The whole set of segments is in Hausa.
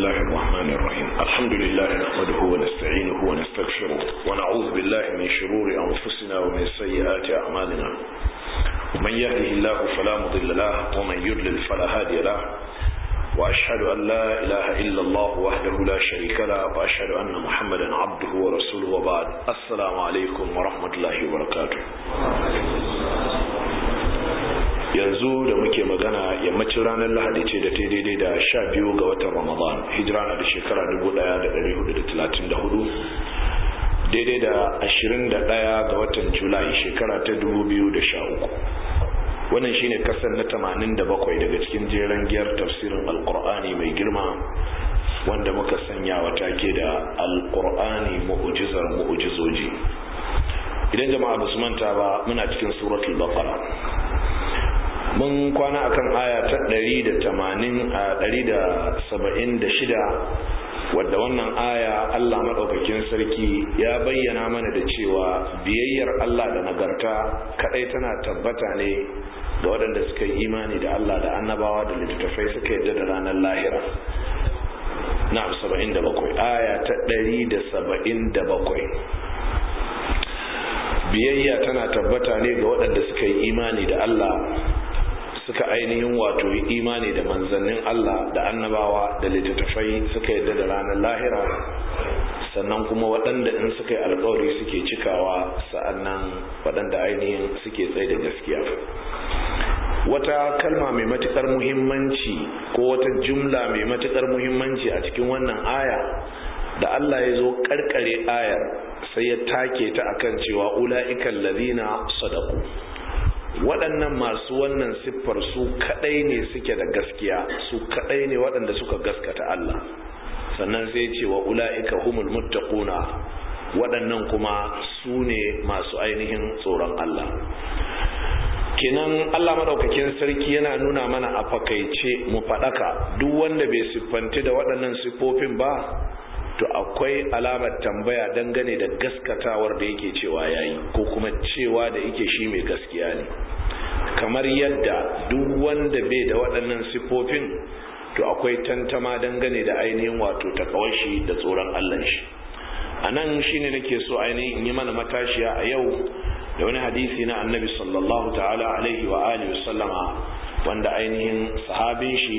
الله الرحمن الرحيم الحمد لله نحمده ونستعينه ونستغفره ونعوذ بالله من شرور أنفسنا ومن سيئات أعمالنا من يهده الله فلا مضل له ومن يضلل فلا هادي له وأشهد أن لا إله إلا الله وحده لا شريك له وأشهد أن محمدا عبده ورسوله وبعد السلام عليكم ورحمة الله وبركاته yanzu da muke magana yammacin ranar lahadi ce da ta daidai da sha biyu ga watan ramadan hijira na da shekara 1434 daidai da 21 ga watan julai shekara ta 2013 wannan shine kasar na 87 daga cikin jeren giyar tafsirin alkur'ani mai girma wanda muka sanya wa take da alkur'ani mu'ujizar mu'ujizoji idan jama'a ba su manta ba muna cikin suratul baqara mun kwana akan aya ta 176 wadda wannan aya Allah madaukakin sarki ya bayyana mana da cewa biyayyar Allah da nagarta kadai tana tabbata ne ga waɗanda suka yi imani da Allah da annabawa da littattafai suka yadda da ranar lahira na 77 aya ta 177 biyayya tana tabbata ne ga waɗanda suka yi imani da Allah suka ainihin wato yi imani da manzannin Allah da annabawa da littattafai suka yadda da ranar lahira sannan kuma waɗanda in suka yi alkawari suke cikawa sa'annan waɗanda ainihin suke tsaye da gaskiya wata kalma mai matukar muhimmanci ko wata jumla mai matukar muhimmanci a cikin wannan aya da Allah ya zo karkare ayar sai ya take ta akan cewa ula'ikan ladina sadaku waɗannan masu wannan siffar su kaɗai ne suke da gaskiya su kaɗai ne waɗanda suka gaskata Allah sannan sai ce wa ula'ika humul muttaquna waɗannan kuma su ne masu ainihin tsoron Allah kenan Allah madaukakin sarki yana nuna mana a fakaice mu faɗaka duk wanda bai siffanti da waɗannan siffofin ba to akwai alamar tambaya dangane da gaskatawar da yake cewa yayi ko kuma cewa da yake shi mai gaskiya ne kamar yadda duk wanda bai da waɗannan siffofin to akwai tantama dangane da ainihin wato takawashi da tsoron Allah shi a nan shine nake so ainihin in yi mana matashiya a yau da wani hadisi na annabi sallallahu ta'ala alaihi wa alihi sallama wanda ainihin sahabin shi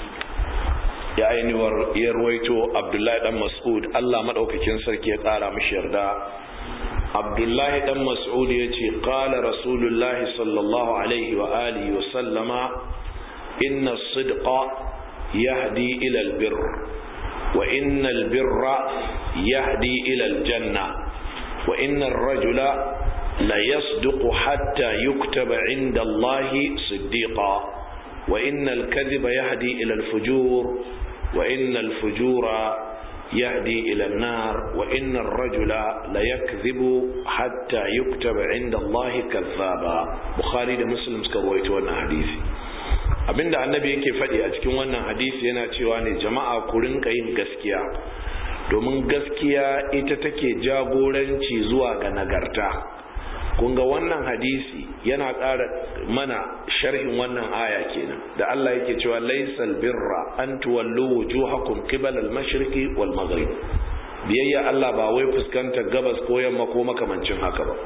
ya ainihin ya ruwaito abdullahi dan mas'ud Allah madaukakin sarki ya kara mishi yarda abdullahi dan mas'ud ya ce qala rasulullahi sallallahu alaihi wa alihi wa sallama inna sidqa yahdi ila albirr wa inna albirra yahdi ila aljanna wa inna ar-rajula la yasduqu hatta yuktaba 'inda Allahi siddiqa wa inna al-kadhiba yahdi ila al-fujur وإن الفجور يهدي إلى النار وإن الرجل ليكذب حتى يكتب عند الله كذابا بخاري ده مسلم سكرويت wannan hadisi abinda annabi yake faɗi a cikin wannan hadisi yana cewa ne jama'a ku rinka yin gaskiya domin gaskiya ita take jagoranci zuwa ga nagarta kun ga wannan hadisi yana ƙara mana sharhin wannan aya kenan da Allah yake cewa laysal birra an tuwallu wujuhakum qibala al-mashriqi wal maghrib biyayya Allah ba wai fuskantar gabas ko yamma ko makamancin haka ba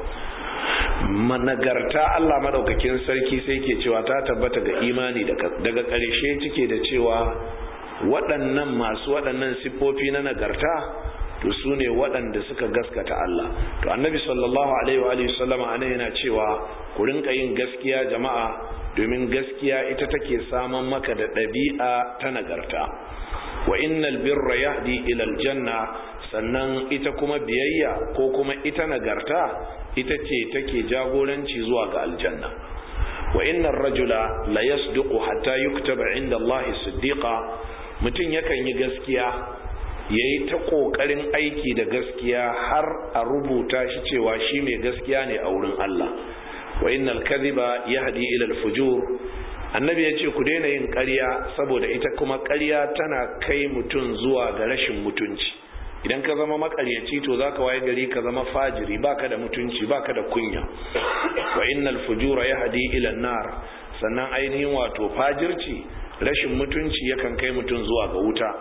managarta Allah madaukakin sarki sai ke cewa ta tabbata ga imani daga ƙarshe cike da cewa waɗannan masu waɗannan siffofi na nagarta to su ne waɗanda suka gaskata Allah to annabi sallallahu alaihi wa sallama ana yana cewa ku rinka yin gaskiya jama'a domin gaskiya ita take saman maka da ɗabi'a ta nagarta wa innal birra yahdi ila aljanna sannan ita kuma biyayya ko kuma ita nagarta ita ce take jagoranci zuwa ga aljanna wa innar rajula la yasduqu hatta yuktaba inda Allah siddiqa mutum yakan yi gaskiya ya yi ta ƙoƙarin aiki da gaskiya har a rubuta shi cewa shi mai gaskiya ne a wurin Allah wa innal kadhiba yahdi ila al-fujur annabi ya ce ku daina yin ƙarya saboda ita kuma ƙarya tana kai mutum zuwa ga rashin mutunci idan ka zama makaryaci to zaka waye gari ka zama fajiri baka da mutunci baka da kunya wa innal fujura yahdi ila an-nar sannan ainihin wato fajirci rashin mutunci yakan kai mutum zuwa ga wuta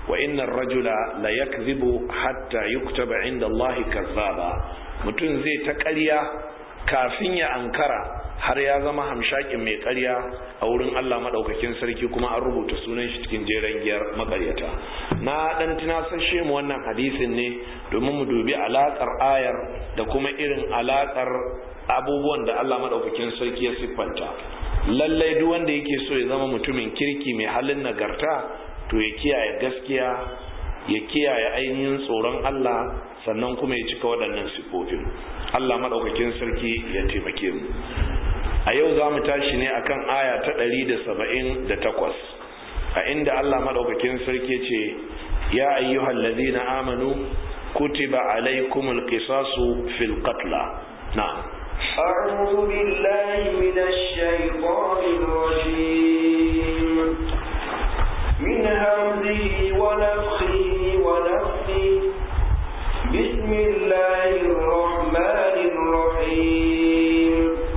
wa innar rajula la yakzibu hatta yuktaba inda Allah kazzaba mutum zai ta ƙarya kafin ya ankara har ya zama hamshakin mai ƙarya a wurin Allah maɗaukakin sarki kuma an rubuta sunan shi cikin jeren giyar makaryata na ɗan tunasashe mu wannan hadisin ne domin mu dubi alaƙar ayar da kuma irin alaƙar abubuwan da Allah maɗaukakin sarki ya siffanta lallai duk wanda yake so ya zama mutumin kirki mai halin nagarta to ya kiyaye gaskiya ya kiyaye ainihin tsoron Allah sannan kuma ya cika waɗannan siffofin Allah maɗaukakin sarki ya taimake mu a yau za mu tashi ne akan aya ta ɗari da saba'in da takwas a inda Allah maɗaukakin sarki ce ya ayyuhal ladina amanu kutiba alaikumul qisasu fil qatla na'am أعوذ بالله من الشيطان الرجيم من همزه ونفخه ونفخه بسم الله الرحمن الرحيم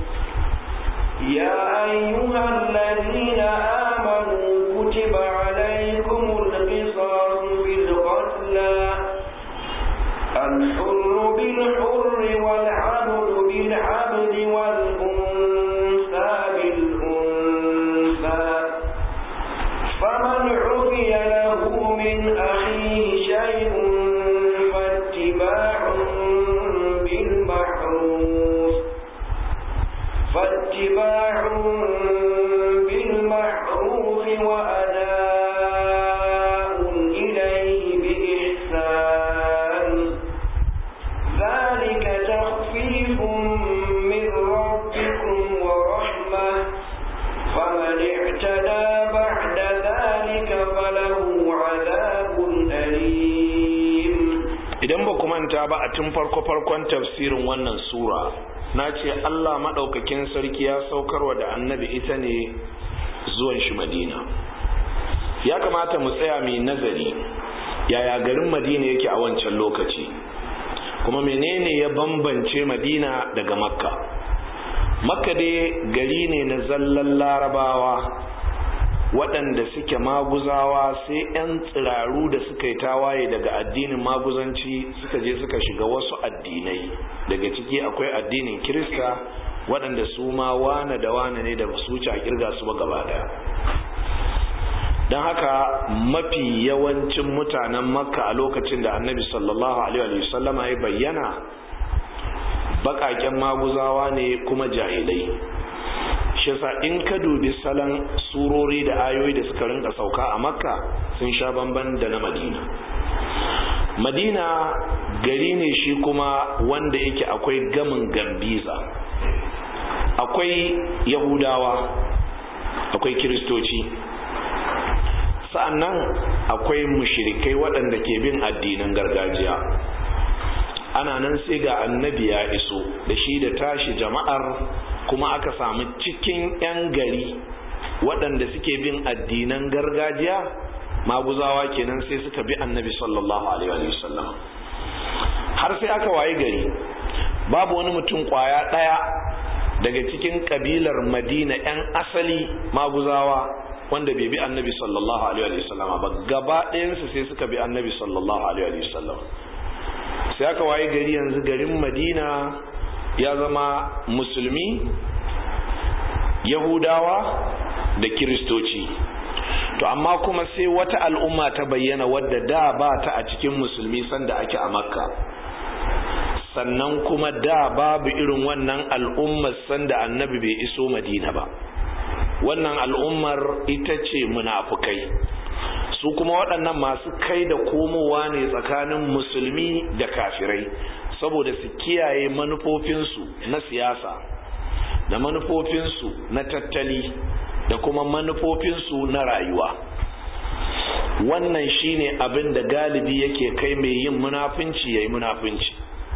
يا أيها الذين آمنوا كتب عليكم القصاص بالقتلى الحر بالحر والعبد بالعبد والأنثى بالأنثى فمن عفي له من أخيه شيء فاتباع بالمعروف فاتباع بالمعروف وأداء إليه بإحسان ذلك تخفيف من ربكم ورحمة فمن اعتدى بعد ذلك فله عذاب أليم idan ba ku manta ba a tun farko farkon tafsirin wannan sura na ce Allah maɗaukakin sarki ya saukarwa da annabi ita ne zuwan shi madina ya kamata mu tsaya mai nazari yaya garin madina yake a wancan lokaci kuma menene ya bambance madina daga makka makka dai gari ne na zallan larabawa waɗanda suke maguzawa sai 'yan tsiraru da suka yi tawaye daga addinin maguzanci suka je suka shiga wasu addinai daga ciki akwai addinin kirista waɗanda su ma wane da wane ne da su wuce a kirga su ba gaba daya don haka mafi yawancin mutanen makka a lokacin da annabi sallallahu alaihi wasallama ya bayyana baƙaƙen maguzawa ne kuma jahilai shi yasa in ka dubi salon surori da ayoyi da suka rinka sauka a makka sun sha bamban da na madina madina gari ne shi kuma wanda yake akwai gamin gambiza akwai yahudawa akwai kiristoci sa'annan akwai mushirikai waɗanda ke bin addinan gargajiya ana nan sai ga annabi ya iso da shi da tashi jama'ar kuma aka samu cikin 'yan gari waɗanda suke bin addinan gargajiya maguzawa kenan sai suka bi annabi sallallahu alaihi wasallam har sai aka waye gari babu wani mutum kwaya ɗaya daga cikin kabilar madina 'yan asali maguzawa wanda bai bi annabi sallallahu alaihi wasallam ba gaba ɗayansu sai suka bi annabi sallallahu alaihi wasallam sai aka waye gari yanzu garin madina ya zama musulmi yahudawa da kiristoci to amma kuma sai wata al'umma ta bayyana wadda da ba ta a cikin musulmi sanda ake a makka sannan kuma da babu irin wannan al'ummar sanda annabi bai iso madina ba wannan al'ummar ita ce munafukai su kuma waɗannan masu kai da komowa ne tsakanin musulmi da kafirai saboda su kiyaye manufofinsu na siyasa da manufofinsu na tattali da kuma manufofinsu na rayuwa wannan shine abin da galibi yake kai mai yin munafunci ya yi munafunci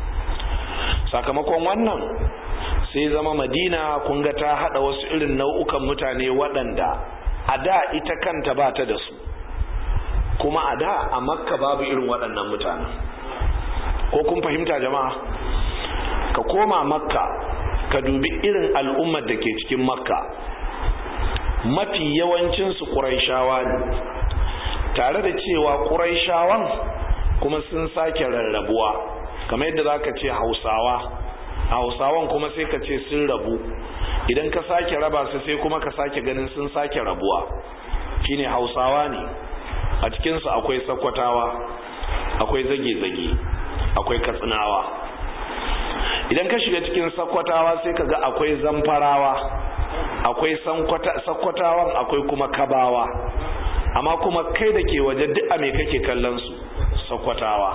sakamakon wannan sai zama madina kunga ta hada wasu irin nau'ukan mutane waɗanda a da ita kanta ba ta da su kuma a da a makka babu irin waɗannan mutanen ko kun fahimta jama'a ka koma makka ka dubi irin al'ummar da ke cikin makka mafi yawancinsu ƙuraishawa ne tare da cewa ƙuraishawan kuma sun sake rarrabuwa kamar yadda za ka ce hausawa hausawan kuma sai ka ce sun rabu idan ka sake raba su sai kuma ka sake ganin sun sake rabuwa shine hausawa ne a cikinsu akwai sakwatawa akwai zage-zage akwai katsinawa idan ka shiga cikin sakwatawa sai ka ga akwai zamfarawa akwai sakwatawan akwai kuma kabawa amma kuma kai da ke waje duk a me kake kallon su sakwatawa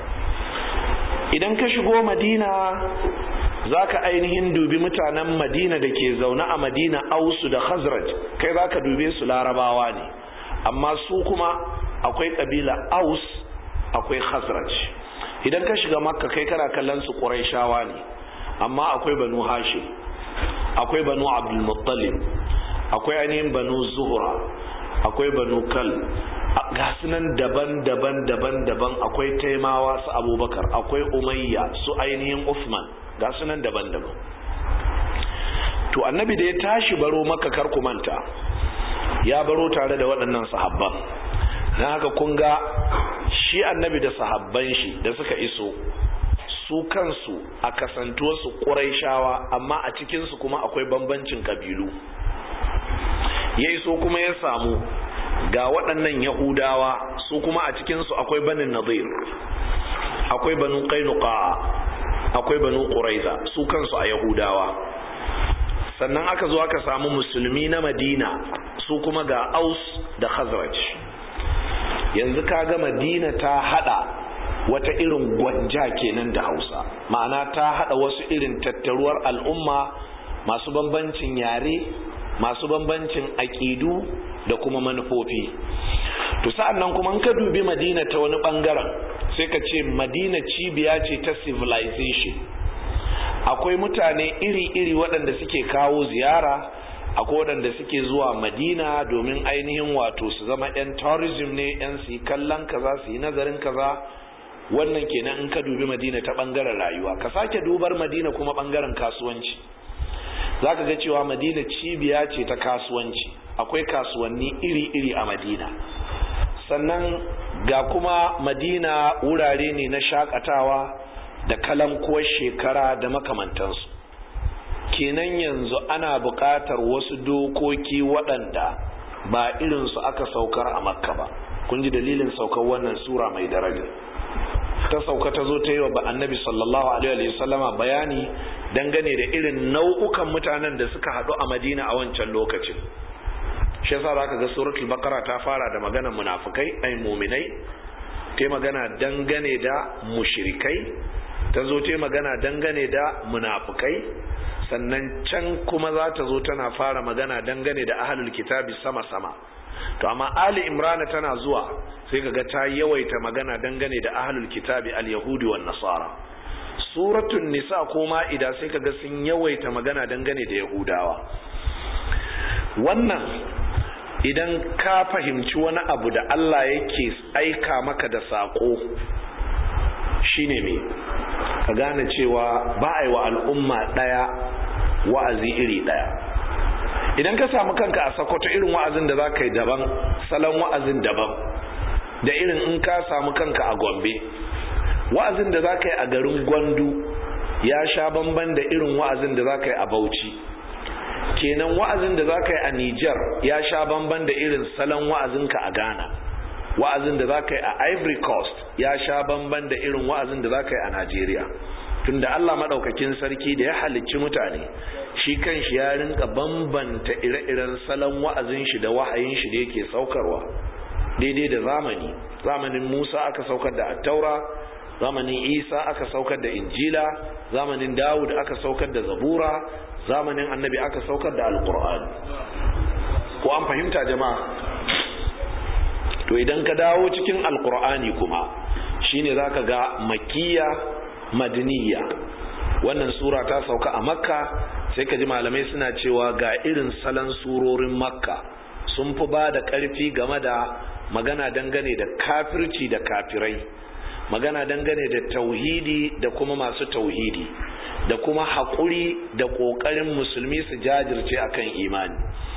idan ka shigo madina za ka ainihin dubi mutanen madina da ke zaune a madina ausu da khazraj kai za ka dube su larabawa ne amma su kuma akwai ƙabila aus akwai khazraj idan ka shiga makka kai kana kallon su ƙuraishawa ne amma akwai banu hashim akwai banu abdulmuttalib akwai ainihin banu zuhura akwai banu kal ga nan daban daban daban daban akwai taimawa su abubakar akwai umayya su ainihin usman ga nan daban daban to annabi da ya tashi baro maka kar ku manta ya baro tare da waɗannan sahabban na haka kun ga shi annabi da sahabban shi da suka iso su kansu a kasantuwarsu ƙuraishawa amma a cikinsu kuma akwai bambancin ƙabilu ya iso kuma ya samu ga waɗannan yahudawa su kuma a cikinsu akwai banin nazir akwai banu kainuka akwai banu ƙuraiza su kansu a yahudawa sannan aka zo aka samu musulmi na madina su kuma ga aus da khazraj yanzu kaga madina ta hada wata irin gwanja kenan da hausa ma'ana ta hada wasu irin tattaruwar al'umma masu bambancin yare masu bambancin aƙidu da kuma manufofi to sa'an nan kuma ka dubi madina ta wani bangaren sai ka ce madina cibiya ce ta civilization akwai mutane iri-iri waɗanda suke kawo ziyara akwai waɗanda suke zuwa madina domin ainihin wato su zama 'yan tourism ne 'yan su yi kallon kaza su yi nazarin kaza wannan kenan in ka dubi madina ta ɓangaren rayuwa ka sake dubar madina kuma ɓangaren kasuwanci za ka ga cewa madina cibiya ce ta kasuwanci akwai kasuwanni iri-iri a madina sannan ga kuma madina wurare ne na shakatawa da kalankuwar shekara da makamantansu kenan yanzu ana buƙatar wasu dokoki waɗanda ba irinsu aka saukar a makka ba kun ji dalilin saukar wannan sura mai daraja ta sauka ta zo ta yi wa annabi sallallahu alaihi wa sallama bayani dangane da irin nau'ukan mutanen da suka haɗu a madina a wancan lokacin shi yasa zaka ga suratul baqara ta fara da maganar munafikai ai muminai ta magana dangane da mushrikai ta zo ta magana dangane da munafikai sannan can kuma za ta zo tana fara magana dangane da ahlul kitabi sama sama to amma ali imrana tana zuwa sai kaga ta yawaita magana dangane da ahlul kitabi al-yahudi wan nasara suratul nisa ko ma'ida sai kaga sun yawaita magana dangane da yahudawa wannan idan ka fahimci wani abu da Allah yake aika maka da sako shine me ka gane cewa ba a yi wa al'umma ɗaya wa'azi iri ɗaya idan ka samu kanka a sakwato irin wa'azin da za ka yi daban salon wa'azin daban da irin in ka samu kanka a gombe wa'azin da za ka yi a garin gwandu ya sha bamban da irin wa'azin da za ka yi a bauchi kenan wa'azin da za ka yi a niger ya sha bamban da irin salon wa'azinka a ghana wa'azin da za ka yi a ivory coast ya sha bamban da irin wa'azin da za ka yi a nigeria tunda allah maɗaukakin sarki da ya halicci mutane shi kan shi ya rinka bambanta ire-iren salon wa'azin shi da wahayin shi da yake saukarwa daidai da zamani zamanin musa aka saukar da attaura zamanin isa aka saukar da injila zamanin dawud aka saukar da zabura zamanin annabi aka saukar da alkur'ani ko an fahimta jama'a to idan ka dawo cikin alkur'ani kuma shine zaka ga makiya madaniya wannan sura ta sauka a makka sai ka ji malamai suna cewa ga irin salon surorin makka sun fi ba da ƙarfi game da magana dangane da kafirci da kafirai magana dangane da tauhidi da kuma masu tauhidi da kuma haƙuri da ƙoƙarin musulmi su jajirce akan imani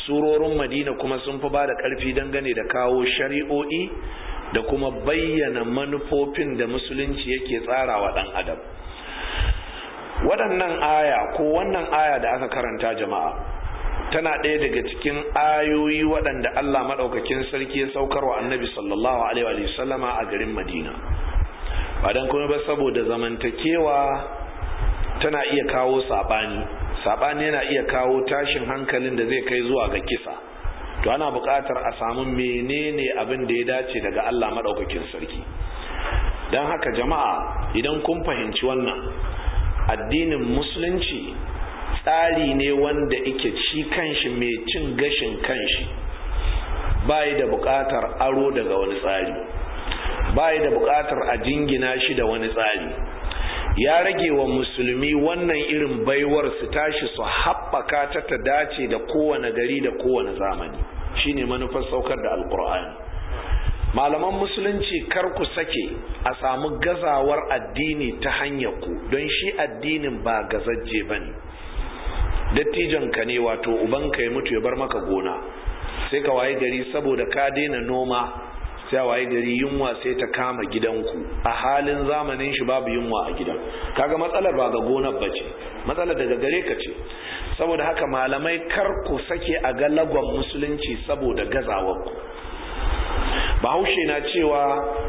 surorin madina kuma sun fi ba da ƙarfi dangane da kawo shari'o'i da kuma bayyana manufofin da musulunci yake tsara wa ɗan adam waɗannan aya ko wannan aya da aka karanta jama'a tana ɗaya daga cikin ayoyi waɗanda Allah maɗaukakin sarki ya saukar wa annabi sallallahu alaihi wa sallama a garin madina ba don kuma ba saboda zamantakewa tana iya kawo saɓani saɓani yana iya kawo tashin hankalin da zai kai zuwa ga kisa to ana buƙatar a samu menene abin da ya dace daga Allah maɗaukakin sarki don haka jama'a idan kun fahimci wannan addinin musulunci tsari ne wanda ike ci kanshi mai cin gashin kanshi bai da buƙatar aro daga wani tsari bai da buƙatar a jingina shi da wani tsari ya rage wa musulmi wannan irin baiwar su tashi su haɓaka ta ta dace da kowane gari da kowane zamani shine manufar saukar da alkur'ani malaman musulunci kar ku sake a samu gazawar addini ta hanyar ku don shi addinin ba gazajje ba ne dattijon ka ne wato ubanka ya mutu ya bar maka gona sai ka waye gari saboda ka daina noma sai waye gari yunwa sai ta kama gidanku a halin zamanin shi babu yunwa a gidan kaga matsalar ba ga gonar bace matsalar daga gare ka ce saboda haka malamai kar ku sake a ga lagon musulunci saboda gazawarku bahaushe na cewa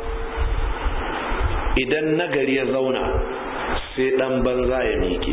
idan nagari ya zauna sai dan banza ya miƙe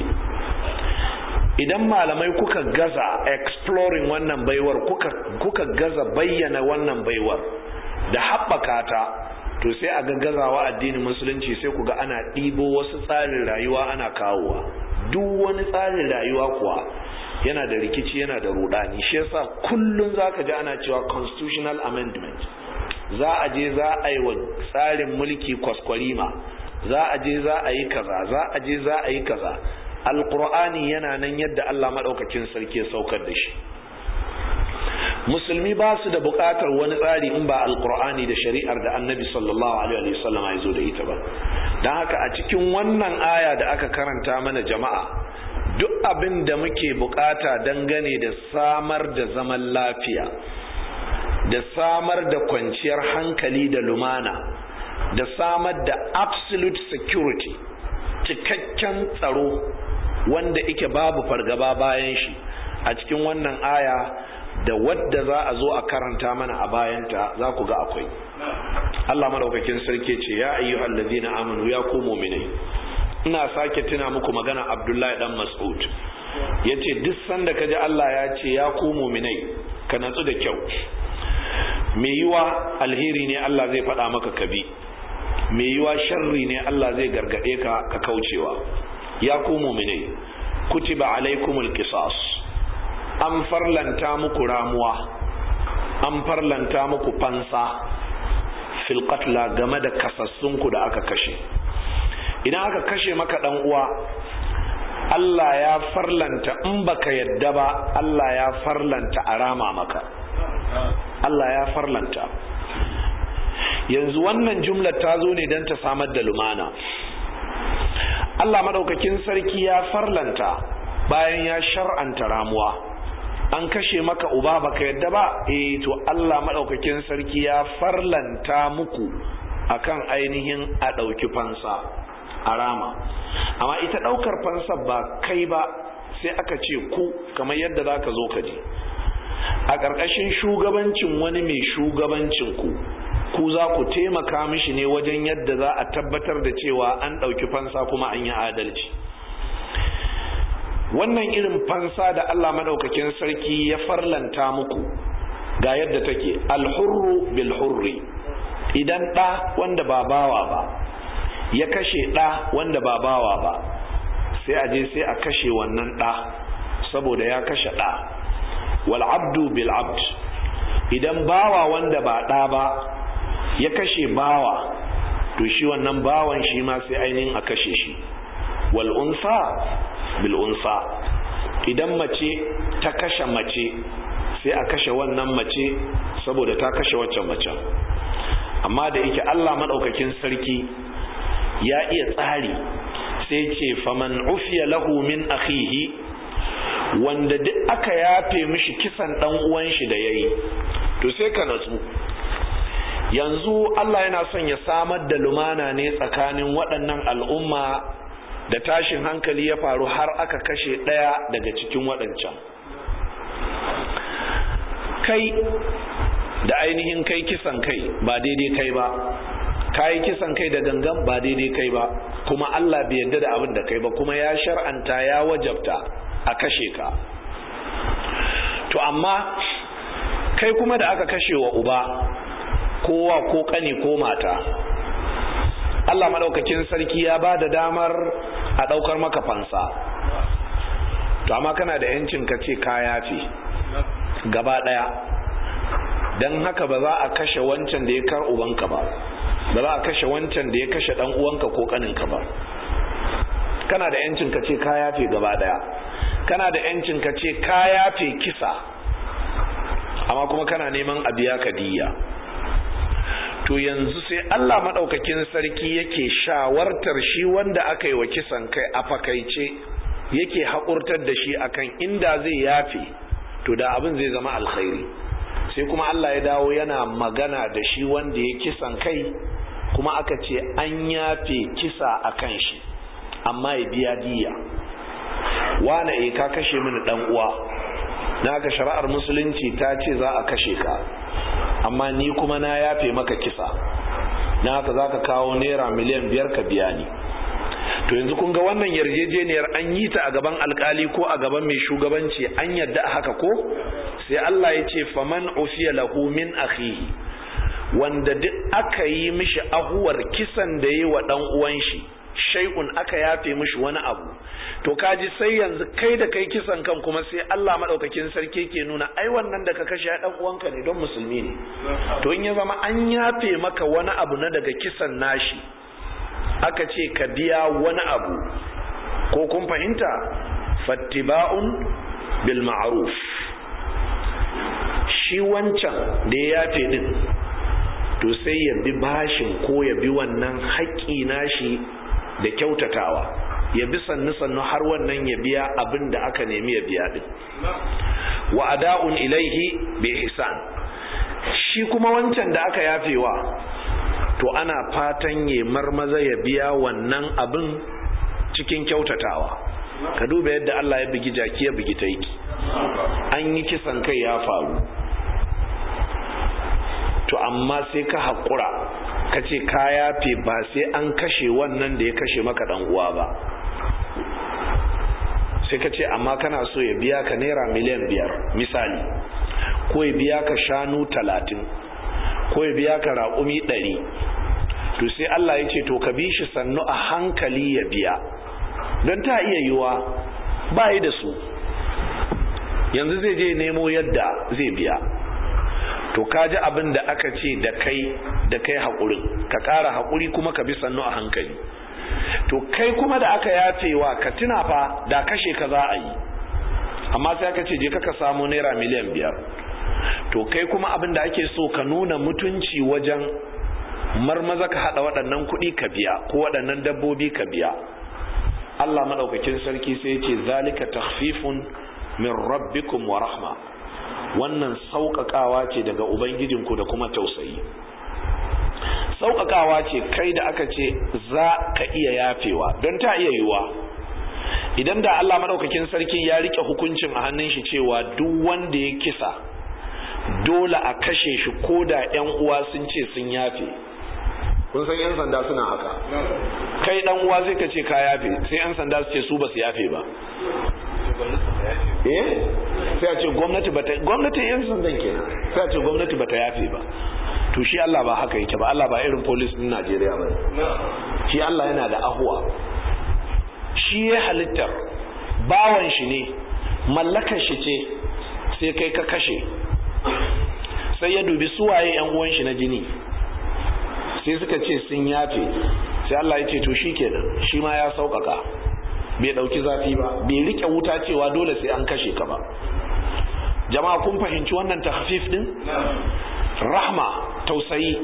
idan malamai kuka gaza exploring wannan baiwar kuka, kuka gaza bayyana wannan baiwar da haɓaka ta to sai a gaggazawa addinin musulunci sai ku ga ana ɗibo wasu tsarin rayuwa ana kawowa duk wani tsarin rayuwa kuwa yana da rikici yana da rudani shi yasa kullum zaka ji ana cewa constitutional amendment za a je za a yi wa tsarin mulki kwaskwarima za a je za a yi kaza za a je za a yi kaza alkur'ani yana nan yadda Allah maɗaukakin sarki ya saukar da shi musulmi ba su da buƙatar wani tsari in ba alkur'ani da shari'ar da annabi sallallahu alaihi wa sallam ya zo da ita ba don haka a cikin wannan aya da aka karanta mana jama'a duk abin da muke buƙata dangane da samar da zaman lafiya da samar da kwanciyar hankali da lumana da samar da absolute security cikakken tsaro wanda ike babu fargaba bayan shi a cikin wannan aya da wadda za a zo a karanta mana a bayanta za ku ga akwai Allah madaukakin sarki ce ya ayyuhal ladina amanu ya ku mu'minai ina sake tuna muku magana Abdullahi dan Mas'ud yace duk sanda kaji Allah ya ce ya ku mu'minai ka natsu da kyau me yiwa alheri ne Allah zai faɗa maka kabi me yiwa sharri ne Allah zai gargade ka ka kaucewa ya ku mu'minai kutiba alaikumul qisas an farlanta muku ramuwa an farlanta muku fansa fil qatla game da kasassunku da aka kashe idan aka kashe maka dan uwa Allah ya farlanta in baka yadda ba Allah ya farlanta a rama maka Allah ya farlanta yanzu wannan jumlar ta zo ne don ta samar da lumana Allah madaukakin sarki ya farlanta bayan ya shar'anta ramuwa an kashe maka uba baka yadda ba eh to Allah madaukakin sarki ya farlanta muku akan ainihin a ɗauki fansa a rama amma ita ɗaukar fansa ba kai ba sai aka ce ku kamar yadda za ka zo ka ji a ƙarƙashin shugabancin wani mai shugabancin ku ku za ku taimaka mishi ne wajen yadda za a tabbatar da cewa an ɗauki fansa kuma an yi adalci wannan irin fansa da Allah madaukakin sarki ya farlanta muku ga yadda take alhurru bil hurri idan ɗa wanda ba bawa ba ya kashe ɗa wanda ba bawa ba sai a je sai a kashe wannan ɗa saboda ya kashe ɗa wal abdu bil abd idan bawa wanda ba ɗa ba ya kashe bawa to shi wannan bawan shi ma sai ainihin a kashe shi wal unsa bil unsa idan mace ta kashe mace sai a kashe wannan mace saboda ta kashe waccan mace amma da yake Allah madaukakin sarki ya iya tsari sai ce faman ufiya lahu min akhihi wanda duk aka yafe mishi kisan dan uwan shi da yayi to sai ka natsu yanzu Allah yana son ya samar da lumana ne tsakanin waɗannan al'umma da tashin hankali ya faru har aka kashe ɗaya daga cikin waɗancan kai da ainihin kai kisan kai ba daidai kai ba kayi kisan kai da gangan ba daidai kai ba kuma Allah bai yarda da abin da kai ba kuma ya shar'anta ya wajabta a kashe ka to amma kai kuma da aka kashe wa uba kowa ko kani ko mata Allah madaukakin sarki ya ba da damar a daukar maka fansa to amma kana da yancin ka ce ka yafi gaba daya dan haka ba za a kashe wancan da ya kar ubanka ba ba za a kashe wancan da ya kashe dan uwanka ko kaninka ba kana da yancin ka ce ka yafe gaba daya kana da yancin ka ce ka yafe kisa amma kuma kana neman a biya ka diya to yanzu sai Allah madaukakin sarki yake shawartar shi wanda aka yi wa kisan kai a fakaice yake haƙurtar da shi akan inda zai yafe to da abin zai zama alkhairi sai kuma Allah ya dawo yana magana da shi wanda ya kisan kai kuma aka ce an yafe kisa a kan shi amma ya biya diya wane e ka kashe mini dan uwa na ka shari'ar musulunci ta ce za a kashe ka amma ni kuma na yafe maka kisa na haka za ka kawo naira miliyan biyar ka biya ni to yanzu kun ga wannan yarjejeniyar an yi ta a gaban alkali ko a gaban mai shugabanci an yadda haka ko sai Allah ya ce faman ufiya lahu min akhihi wanda duk aka yi mishi ahuwar kisan da yi wa dan uwan shi shay'un aka yafe mishi wani abu to kaji sai yanzu kai da kai kisan kan kuma sai Allah madaukakin sarki ke nuna ai wannan da ka kashe dan uwanka ne don musulmi ne to in ya zama an yafe maka wani abu na daga kisan nashi aka ce ka biya wani abu ko kun fahimta fattiba'un bil ma'ruf shi wancan da ya yafe din to sai ya bi bashin ko ya bi wannan haƙƙi nashi da kyautatawa ya bi sannu sannu har wannan ya biya abin da aka nemi ya biya din wa ada'un ilaihi bi ihsan shi kuma wancan da aka yafewa to ana fatan ya marmaza ya biya wannan abin cikin kyautatawa ka duba yadda Allah ya bugi jaki ya bugi taiki an yi kisan kai ya faru to amma sai ka haƙura ka ce ka yafe ba sai an kashe wannan da ya kashe maka dan uwa ba sai ka ce amma kana so ya biya ka naira miliyan biyar misali ko ya biya ka shanu talatin ko ya biya ka raƙumi ɗari to sai Allah ya ce to ka bi shi sannu a hankali ya biya don ta iya yiwa ba yi da su yanzu zai je nemo yadda zai biya to ka ji abin da aka ce da kai da kai haƙurin ka ƙara haƙuri kuma ka bi sannu a hankali to kai kuma da aka yafewa ka tuna fa da kashe ka za a yi amma sai aka ce je ka samu naira miliyan biyar to kai kuma abin da ake so ka nuna mutunci wajen marmaza ka haɗa waɗannan kuɗi ka biya ko waɗannan dabbobi ka biya Allah maɗaukakin sarki sai ya ce zalika takhfifun min rabbikum wa rahma wannan sauƙaƙawa ce daga ubangijinku da kuma tausayi sauƙaƙawa ce kai da aka ce za ka iya yafewa don ta iya yiwuwa idan da Allah maɗaukakin sarkin ya rike hukuncin a hannun shi cewa duk wanda ya kisa dole a kashe shi ko da 'yan uwa sun ce sun yafe kun san 'yan sanda suna haka kai dan uwa zai ka ce ka yafe sai 'yan sanda su ce su ba su yafe ba eh sai a ce gwamnati bata gwamnati yan sandan kenan sai a ce gwamnati bata yafe ba to shi Allah ba haka yake ba Allah ba irin police din Najeriya ba shi Allah yana da ahuwa shi ya halittar bawan shi ne mallakar shi ce sai kai ka kashe sai ya dubi suwaye yan uwan shi na jini sai suka ce sun yafe sai Allah ya ce to shi kenan shi ma ya sauƙaƙa bai ɗauki zafi ba bai rike wuta cewa dole sai an kashe ka ba jama'a kun fahimci wannan tahfif din rahma tausayi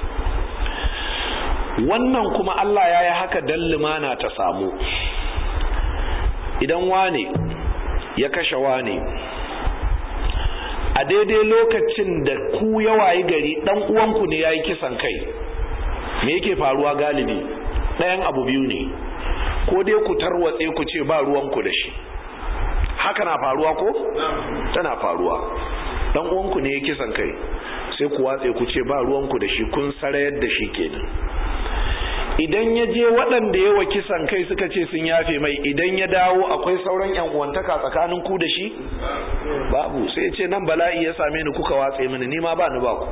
wannan kuma Allah ya yi haka dan limana ta samu idan wane ya kashe wane a daidai lokacin da ku yawayi gari dan uwanku ne yayi kisan kai me yake faruwa galibi ɗayan abu biyu ne ko dai ku tarwatse ku ce ba ruwanku da shi haka na faruwa ko tana faruwa dan uwanku ne ya kisan kai sai ku watse ku ce ba ruwanku da shi kun sarayar da shi kenan idan ya je waɗanda yawa kisan kai suka ce sun yafe mai idan ya dawo akwai sauran yan uwantaka tsakanin ku da shi babu sai ya ce nan bala'i ya same ni kuka watse mini ni ma ba ni ba ku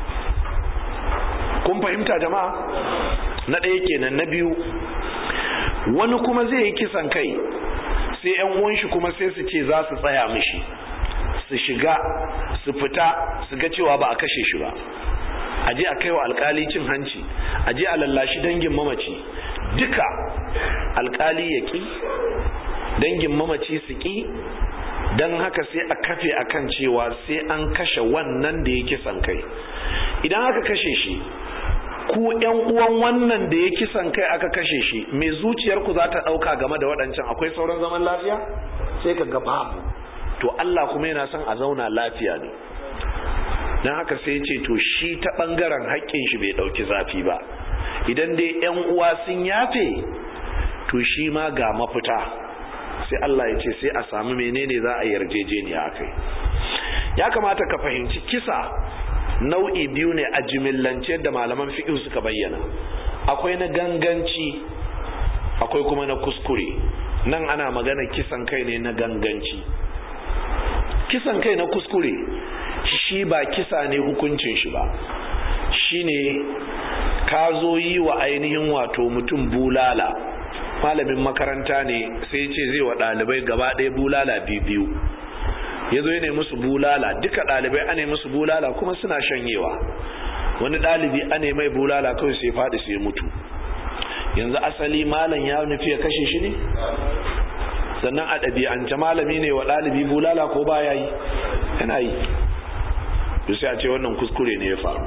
kun fahimta jama'a na ɗaya kenan na biyu wani kuma zai yi kisan kai sai yan uwan shi kuma sai su ce za su tsaya mishi su shiga su fita su ga cewa ba a kashe shi ba a je a kaiwa alkali cin hanci a je a lallashi dangin mamaci duka alkali ya ki dangin mamaci su ki don haka sai a kafe akan cewa sai an kashe wannan da ya kisan kai idan aka kashe shi ku yan uwan wannan da ya kisan kai aka kashe shi mai zuciyarku za ta ɗauka game da waɗancan akwai sauran zaman lafiya sai ka ga babu to Allah kuma yana son a zauna lafiya ne don haka sai ce to shi ta ɓangaren haƙƙin shi bai ɗauki zafi ba idan dai yan uwa sun yafe to shi ma ga mafita sai Allah ya ce sai a samu menene za a yarjejeniya akai ya kamata ka fahimci kisa nau'i biyu ne a jimillance da malaman fiƙi suka bayyana akwai na ganganci akwai kuma na kuskure nan ana magana kisan kai ne na ganganci kisan kai na kuskure shi ba kisa ne hukuncin shi ba shine ka zo yi wa ainihin wato mutum bulala malamin makaranta ne sai ce zai wa ɗalibai gaba ɗaya bulala biyu ya zo ne musu bulala duka ɗalibai ane musu bulala kuma suna shanyewa wani ɗalibi ane mai bulala kawai sai faɗi sai mutu yanzu asali malam ya nufi ya kashe shi ne sannan a ɗabi'ance malami ne wa ɗalibi bulala ko ba ya yi yana yi sai a ce wannan kuskure ne ya faru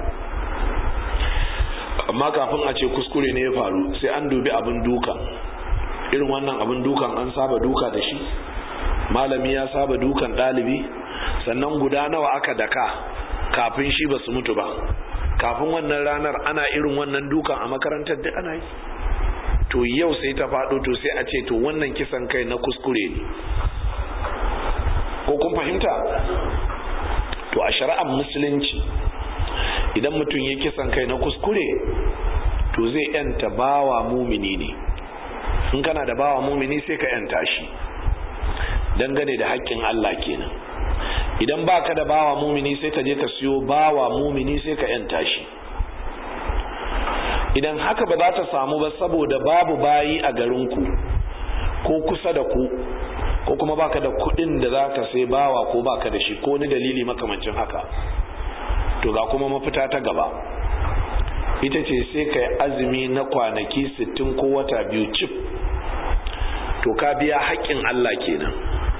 amma kafin a ce kuskure ne ya faru sai an dubi abin dukan irin wannan abin dukan an saba duka da shi malami ya saba dukan ɗalibi sannan guda nawa aka daka kafin shi ba su mutu ba kafin wannan ranar ana irin wannan dukan a makarantar da ana yi to yau sai ta faɗo to sai a ce to wannan kisan kai na kuskure ne ko kun fahimta to a shari'ar musulunci idan mutum ya kisan kai na kuskure to zai yanta bawa mumini ne in kana da bawa mumini sai ka yanta shi dangane da haƙƙin Allah kenan idan baka da bawa mumini sai ka je ka siyo bawa mumini sai ka yanta shi idan haka ba za ta samu ba saboda babu bayi a garinku ko kusa da ku ko kuma baka da kuɗin da za ka sai bawa ko baka da shi ko ni dalili makamancin haka to ga kuma mafita ta gaba ita ce sai ka yi azumi na kwanaki sittin ko wata biyu cif to ka biya haƙƙin Allah kenan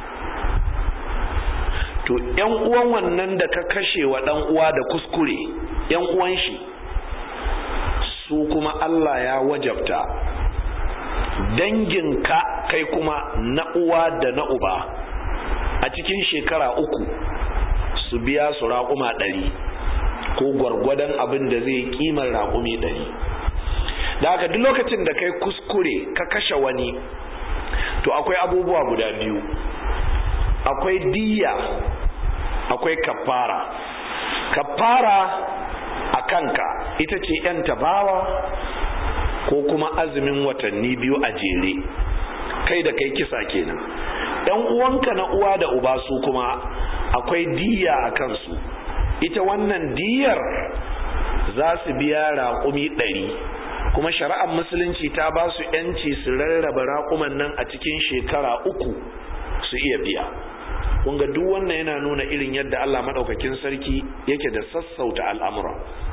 to yan uwan wannan da ka kashe wa dan uwa da kuskure yan uwan shi su kuma Allah ya wajabta danginka kai kuma na uwa da na uba a cikin shekara uku su biya su raƙuma ɗari ko gwargwadon abin da zai kimar raƙumi ɗari da haka duk lokacin da kai kuskure ka kashe wani to akwai abubuwa guda biyu akwai diya akwai kafara kafara a kanka ita ce yan tabawa ko kuma azumin watanni biyu a jere kai da kai kisa kenan yan uwanka na uwa da uba su kuma akwai diya a kansu ita wannan diyar za su biya raƙumi ɗari kuma shari'ar musulunci ta ba su yanci su rarraba raƙuman nan a cikin shekara uku su iya biya kunga duk wannan yana nuna irin yadda Allah madaukakin sarki yake da sassauta al'amura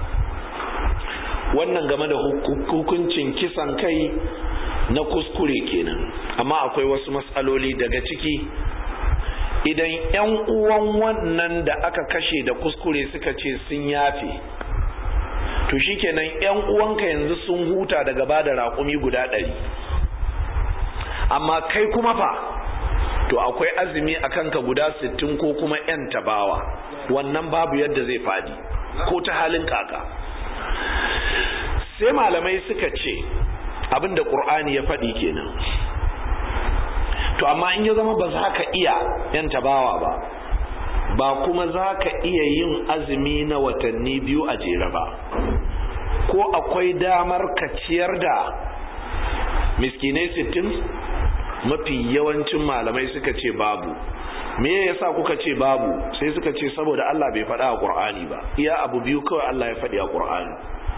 wannan game da hukuncin kisan kai na kuskure kenan amma akwai wasu matsaloli daga ciki idan 'yan uwan wannan da aka kashe da kuskure suka ce sun yafe to shikenan 'yan uwanka yanzu sun huta daga ba da raƙumi guda ɗari amma kai kuma fa to to akwai azumi a kanka guda sittin ko kuma yan tabawa wannan babu yadda zai fadi ko ta halin kaka sai malamai suka ce abinda ƙur'ani ya faɗi kenan to amma in ya zama ba za ka iya yan tabawa ba ba kuma za ka iya yin azumi na watanni biyu a jere ba ko akwai damar ka ciyar da miskinai sittin mafi yawancin malamai suka ce babu me yasa kuka ce babu sai suka ce saboda Allah bai faɗa a Qur'ani ba iya abu biyu kawai Allah ya faɗi a Qur'ani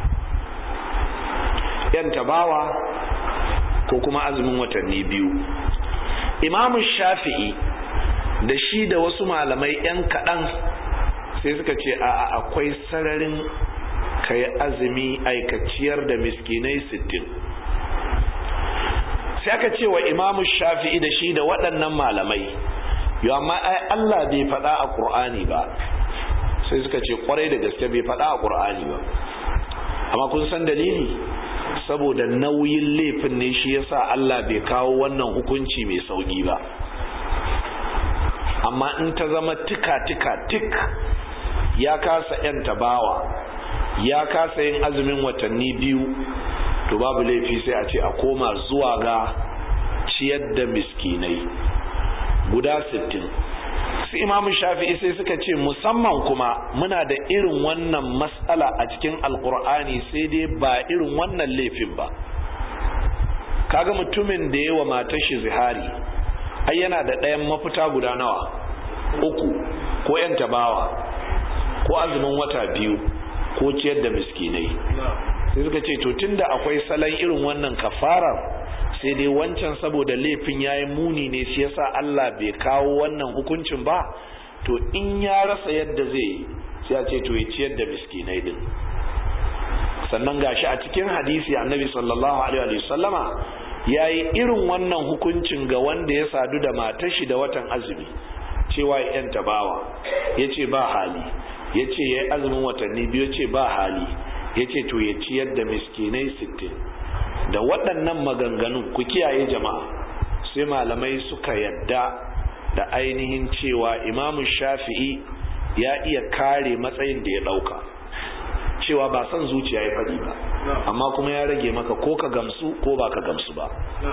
yan tabawa ko kuma azumin watanni biyu Imam Shafi'i da shi da wasu malamai yan kaɗan sai suka ce a akwai sararin kai azumi aikaciyar da miskinai sittin sai aka ce wa imamu shafi'i da shi da waɗannan malamai yau amma ai Allah bai faɗa a ƙur'ani ba sai suka ce ƙwarai da gaske bai faɗa a ƙur'ani ba amma kun san dalili saboda nauyin laifin ne shi yasa Allah bai kawo wannan hukunci mai sauƙi ba amma in ta zama tika tika tik ya kasa 'yan tabawa ya kasa yin azumin watanni biyu to babu laifi sai a ce a koma zuwa ga ciyar da miskinai guda sittin su imamu shafi'i sai suka ce musamman kuma muna da irin wannan matsala a cikin alkur'ani sai dai ba irin wannan laifin ba kaga mutumin da yawa matar shi zihari ai yana da ɗayan mafita guda nawa uku ko yan tabawa ko azumin wata biyu ko ciyar da miskinai sai suka ce to tunda akwai salon irin wannan kafarar sai dai wancan saboda laifin yayi muni ne shi yasa Allah bai kawo wannan hukuncin ba to in ya rasa yadda zai sai a ce to ya ciyar da miskinai din sannan gashi a cikin hadisi annabi sallallahu alaihi wa sallama yayi irin wannan hukuncin ga wanda ya sadu da matar shi da watan azumi cewa ya yanta bawa yace ba hali yace yayi azumin watanni biyu yace ba hali ya ce to ya ciyar da miskinai sittin da waɗannan maganganun ku kiyaye jama'a sai malamai suka yadda da ainihin cewa imamu shafi'i ya iya kare matsayin da ya ɗauka cewa ba son zuciya ya faɗi ba amma kuma ya rage maka ko ka gamsu ko ba ka gamsu ba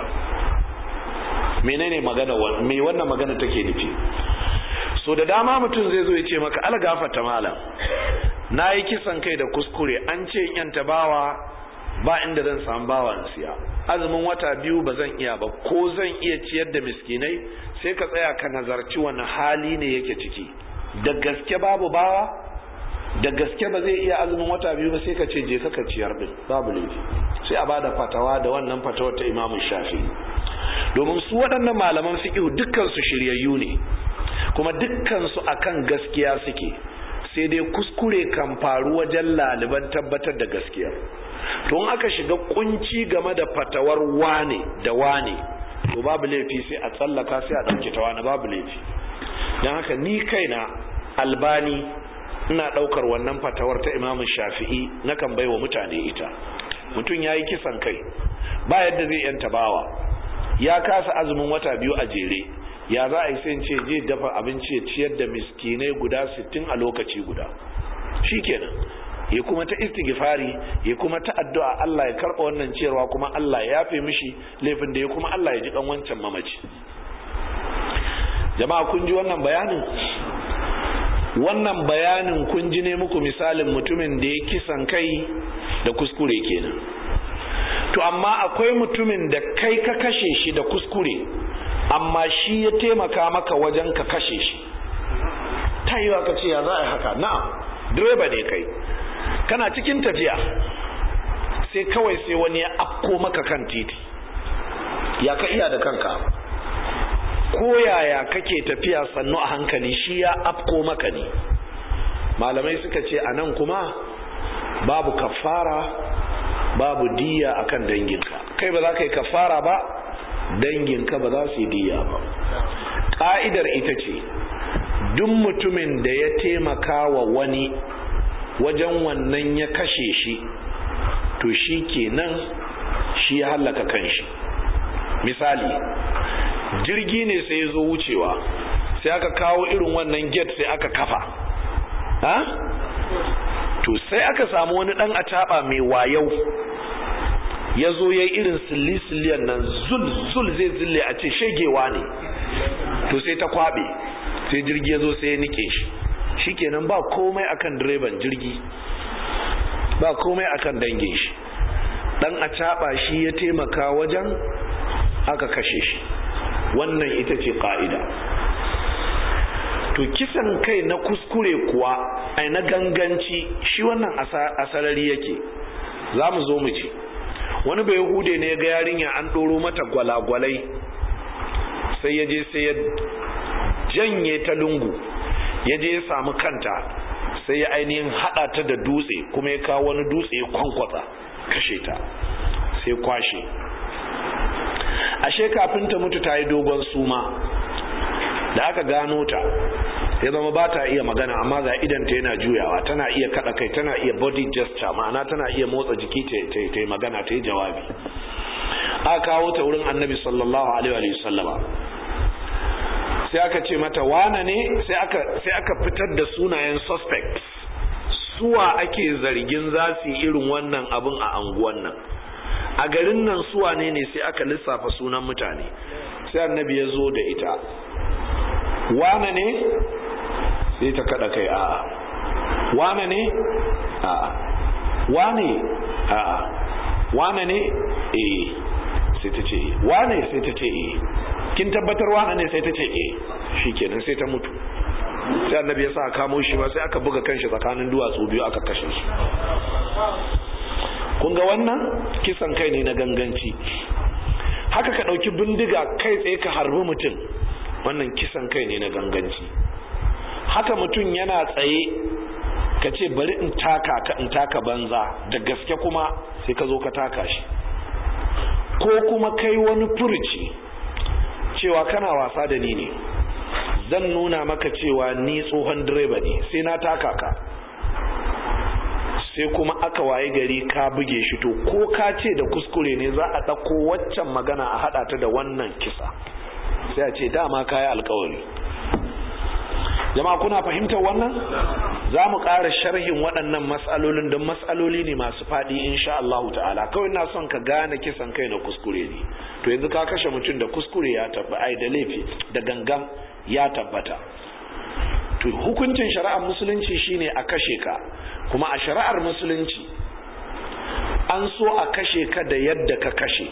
menene magana me wannan magana take nufi so da dama mutum zai zo ya ce maka algafata malam na yi kisan kai da kuskure an ce yan tabawa ba inda zan samu bawa in siya azumin wata biyu ba zan iya ba ko zan iya ciyar da miskinai sai ka tsaya ka nazarci wani hali ne yake ciki da gaske babu bawa da gaske ba zai iya azumin wata biyu ba sai ka ce je ka ciyar din babu laifi sai a bada fatawa da wannan fatawar ta imamu shafi domin su waɗannan malaman fiqh dukkan su shiryayyu ne kuma dukkan su akan gaskiya suke sai dai kuskure kan faru wajen laliban tabbatar da gaskiya to in aka shiga kunci game da fatawar wane da wane to babu laifi sai a tsallaka sai a ɗauke ta wani babu laifi don haka ni kaina albani ina ɗaukar wannan fatawar ta imamun shafi'i na kan baiwa mutane ita mutum ya yi kisan kai ba yadda zai yanta bawa ya kasa azumin wata biyu a jere ya za a yi sai ce je dafa abinci ya ciyar da miskinai guda 60 a lokaci guda shikenan ya kuma ta istighfari ya kuma ta addu'a Allah ya karba wannan ciyarwa kuma Allah ya yafe mishi laifin da ya kuma Allah ya ji kan wancan mamaci jama'a kun ji wannan bayanin wannan bayanin kun ji ne muku misalin mutumin da ya kisan kai da kuskure kenan to amma akwai mutumin da kai ka kashe shi da kuskure amma shi ya taimaka maka wajen ka kashe shi ta yi ka ce ya za a haka na'am direba ne kai kana cikin tafiya sai kawai sai wani ya afko maka kan titi ya ka iya da kanka ko yaya kake tafiya sannu a hankali shi ya afko maka ne malamai suka ce a nan kuma babu kafara babu diya akan danginka kai ba za ka yi kafara ba danginka ba za su yi diya ba ƙa'idar ita ce duk mutumin da ya taimaka wa wani wajen wannan ya kashe shi to shi kenan shi ya hallaka kanshi misali jirgi ne sai ya zo wucewa sai aka kawo irin wannan gate sai aka kafa ha to sai aka samu wani dan ataba mai wayau ya zo ya yi irin silli-silliyan nan zul-zul zai zille a ce shegewa ne to sai ta kwabe sai jirgi ya zo sai ya nike shi shikenan ba komai akan direban jirgi ba komai akan dangin shi dan a shi ya taimaka wajen aka kashe shi wannan ita ce ka'ida to kisan kai na kuskure kuwa ai na ganganci shi wannan asarari yake za mu zo mu ce wani bai hude ne ga yarinya an ɗoro mata gwalagwalai sai ya je sai ya janye ta lungu ya je ya samu kanta sai ya ainihin haɗa ta da dutse kuma ya kawo wani dutse ya kwankwatsa kashe ta sai kwashe ashe kafin ta mutu ta yi dogon suma da aka gano ta ya zama ba ta iya magana amma ga idanta yana juyawa tana iya kada kai tana iya body gesture ma'ana tana iya motsa jiki ta yi magana ta yi jawabi aka kawo ta wurin annabi sallallahu alaihi wa sallama sai aka ce mata wane ne sai aka fitar da sunayen suspect suwa ake zargin za su yi irin wannan abin a anguwan nan a garin nan suwa ne ne sai aka lissafa sunan mutane sai annabi ya zo da ita wane ne sai ta kada kai a'a wane ne a'a wane a'a wane ne eh sai ta ce wane sai ta ce eh kin tabbatar wane ne sai ta ce eh shikenan sai ta mutu sai annabi ya sa kamo shi ba sai aka buga kanshi tsakanin duwatsu biyu aka kashe shi kun ga wannan kisan kai ne na ganganci haka ka ɗauki bindiga kai tsaye ka harbi mutum wannan kisan kai ne na ganganci haka mutum yana tsaye ka ce bari in taka ka in taka banza da gaske kuma sai ka zo ka taka shi ko kuma kai wani furuci cewa kana wasa da ni ne zan nuna maka cewa ni tsohon direba ne sai na taka ka sai kuma aka waye gari ka buge shi to ko ka ce da kuskure ne za a ɗauko waccan magana a haɗa ta da wannan kisa sai a ce dama ka yi alkawari jama'a kuna fahimtar wannan za mu ƙara sharhin waɗannan matsalolin don matsaloli ne masu faɗi insha Allah ta'ala kawai na son ka gane kisan kai na kuskure ne to yanzu ka kashe mutum da kuskure ya tabbata ai da laifi da gangan ya tabbata to hukuncin shari'ar musulunci shine a kashe ka kuma a shari'ar musulunci an so a kashe ka da yadda ka kashe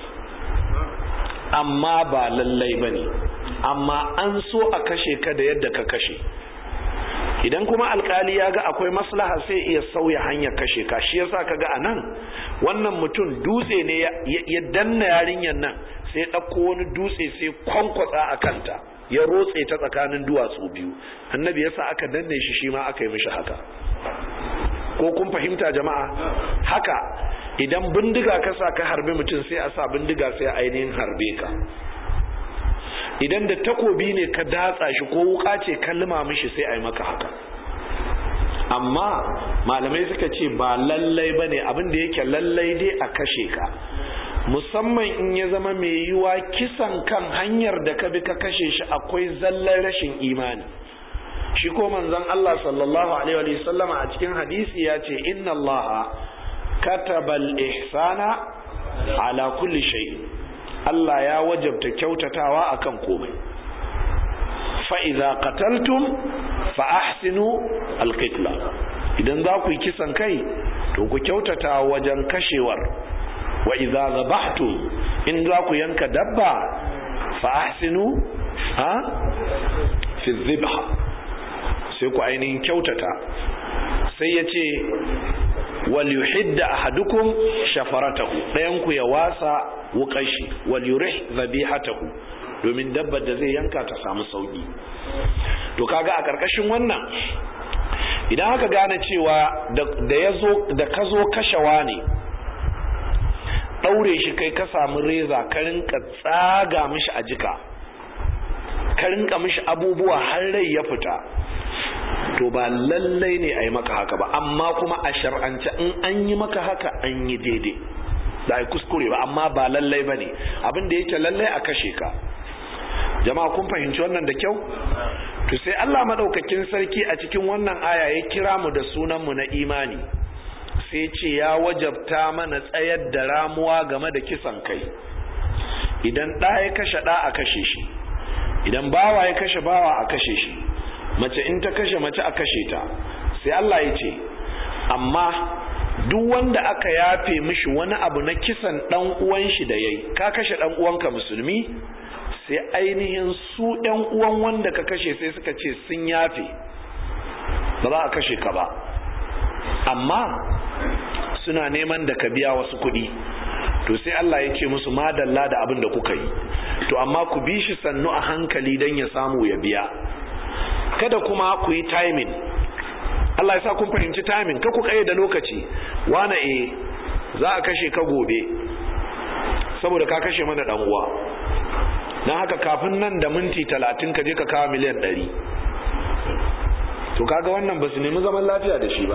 amma ba lallai bane amma an so a kashe ka da yadda ka kashe idan kuma alkali ya ga akwai maslaha sai iya sauya hanyar kashe ka shi yasa kaga anan wannan mutum dutse ne ya danna yarinyar nan sai ɗauko wani dutse sai kwankwatsa a kanta ya rotse ta tsakanin duwatsu biyu annabi yasa aka danne shi shi ma aka yi mishi haka ko kun fahimta jama'a haka idan bindiga ka sa ka harbe mutum sai a sa bindiga sai ainihin harbe ka idan da takobi ne ka datsa shi ko wuka ce kalma mishi sai a yi maka haka amma malamai suka ce ba lallai ba ne abinda yake lallai dai a kashe ka musamman in ya zama mai yiwa kisan kan hanyar da ka bi ka kashe shi akwai zallar rashin imani shi ko manzon Allah sallallahu alaihi wa sallama a cikin hadisi ya ce inna Allah kataba al-ihsana ala kulli shay'in Allah ya wajabta kyautatawa akan komai fa idza qataltum fa ahsinu al-qitla idan za ku yi kisan kai to ku kyautata wajen kashewar wa idza zabahtum in za ku yanka dabba fa ahsinu ha fi dhibha sai ku ainihin kyautata sai ya ce wal yuhidda ahadukum shafaratahu ɗayan ku ya wasa wukashi wal yurih dhabihatahu domin dabbar da zai yanka ta samu sauki to kaga a karkashin wannan idan aka gane cewa da yazo da ka zo kashewa ne daure shi kai ka samu reza ka rinka tsaga mishi a jika ka rinka mishi abubuwa har rai ya fita to ba lallai ne a yi maka haka ba amma kuma a shar'ance in an yi maka haka an yi daidai da ai kuskure ba amma ba lallai ba ne abin da yake lallai a kashe ka jama'a kun fahimci wannan da kyau to sai Allah madaukakin sarki a cikin wannan aya ya kira mu da sunan mu na imani sai ce ya wajabta mana tsayar da ramuwa game da kisan kai idan ɗa ya kashe ɗa a kashe shi idan bawa ya kashe bawa a kashe shi mace in ta kashe mace a kashe ta sai Allah ya ce amma duk wanda aka yafe mishi wani abu na kisan dan uwan shi da yayi ka kashe dan uwanka musulmi sai ainihin su ɗan uwan wanda ka kashe sai suka ce sun yafe ba za a kashe ka ba amma suna neman da ka biya wasu kuɗi to sai Allah ya ce musu madalla da abin da kuka yi to amma ku bi shi sannu a hankali don ya samu ya biya kada kuma ku yi timing Allah ya sa kun fahimci timing ka ku da lokaci wane e za a kashe ka gobe saboda ka kashe mana dan uwa dan haka kafin nan da minti talatin ka je ka kawo miliyan ɗari to kaga wannan ba su nemi zaman lafiya da shi ba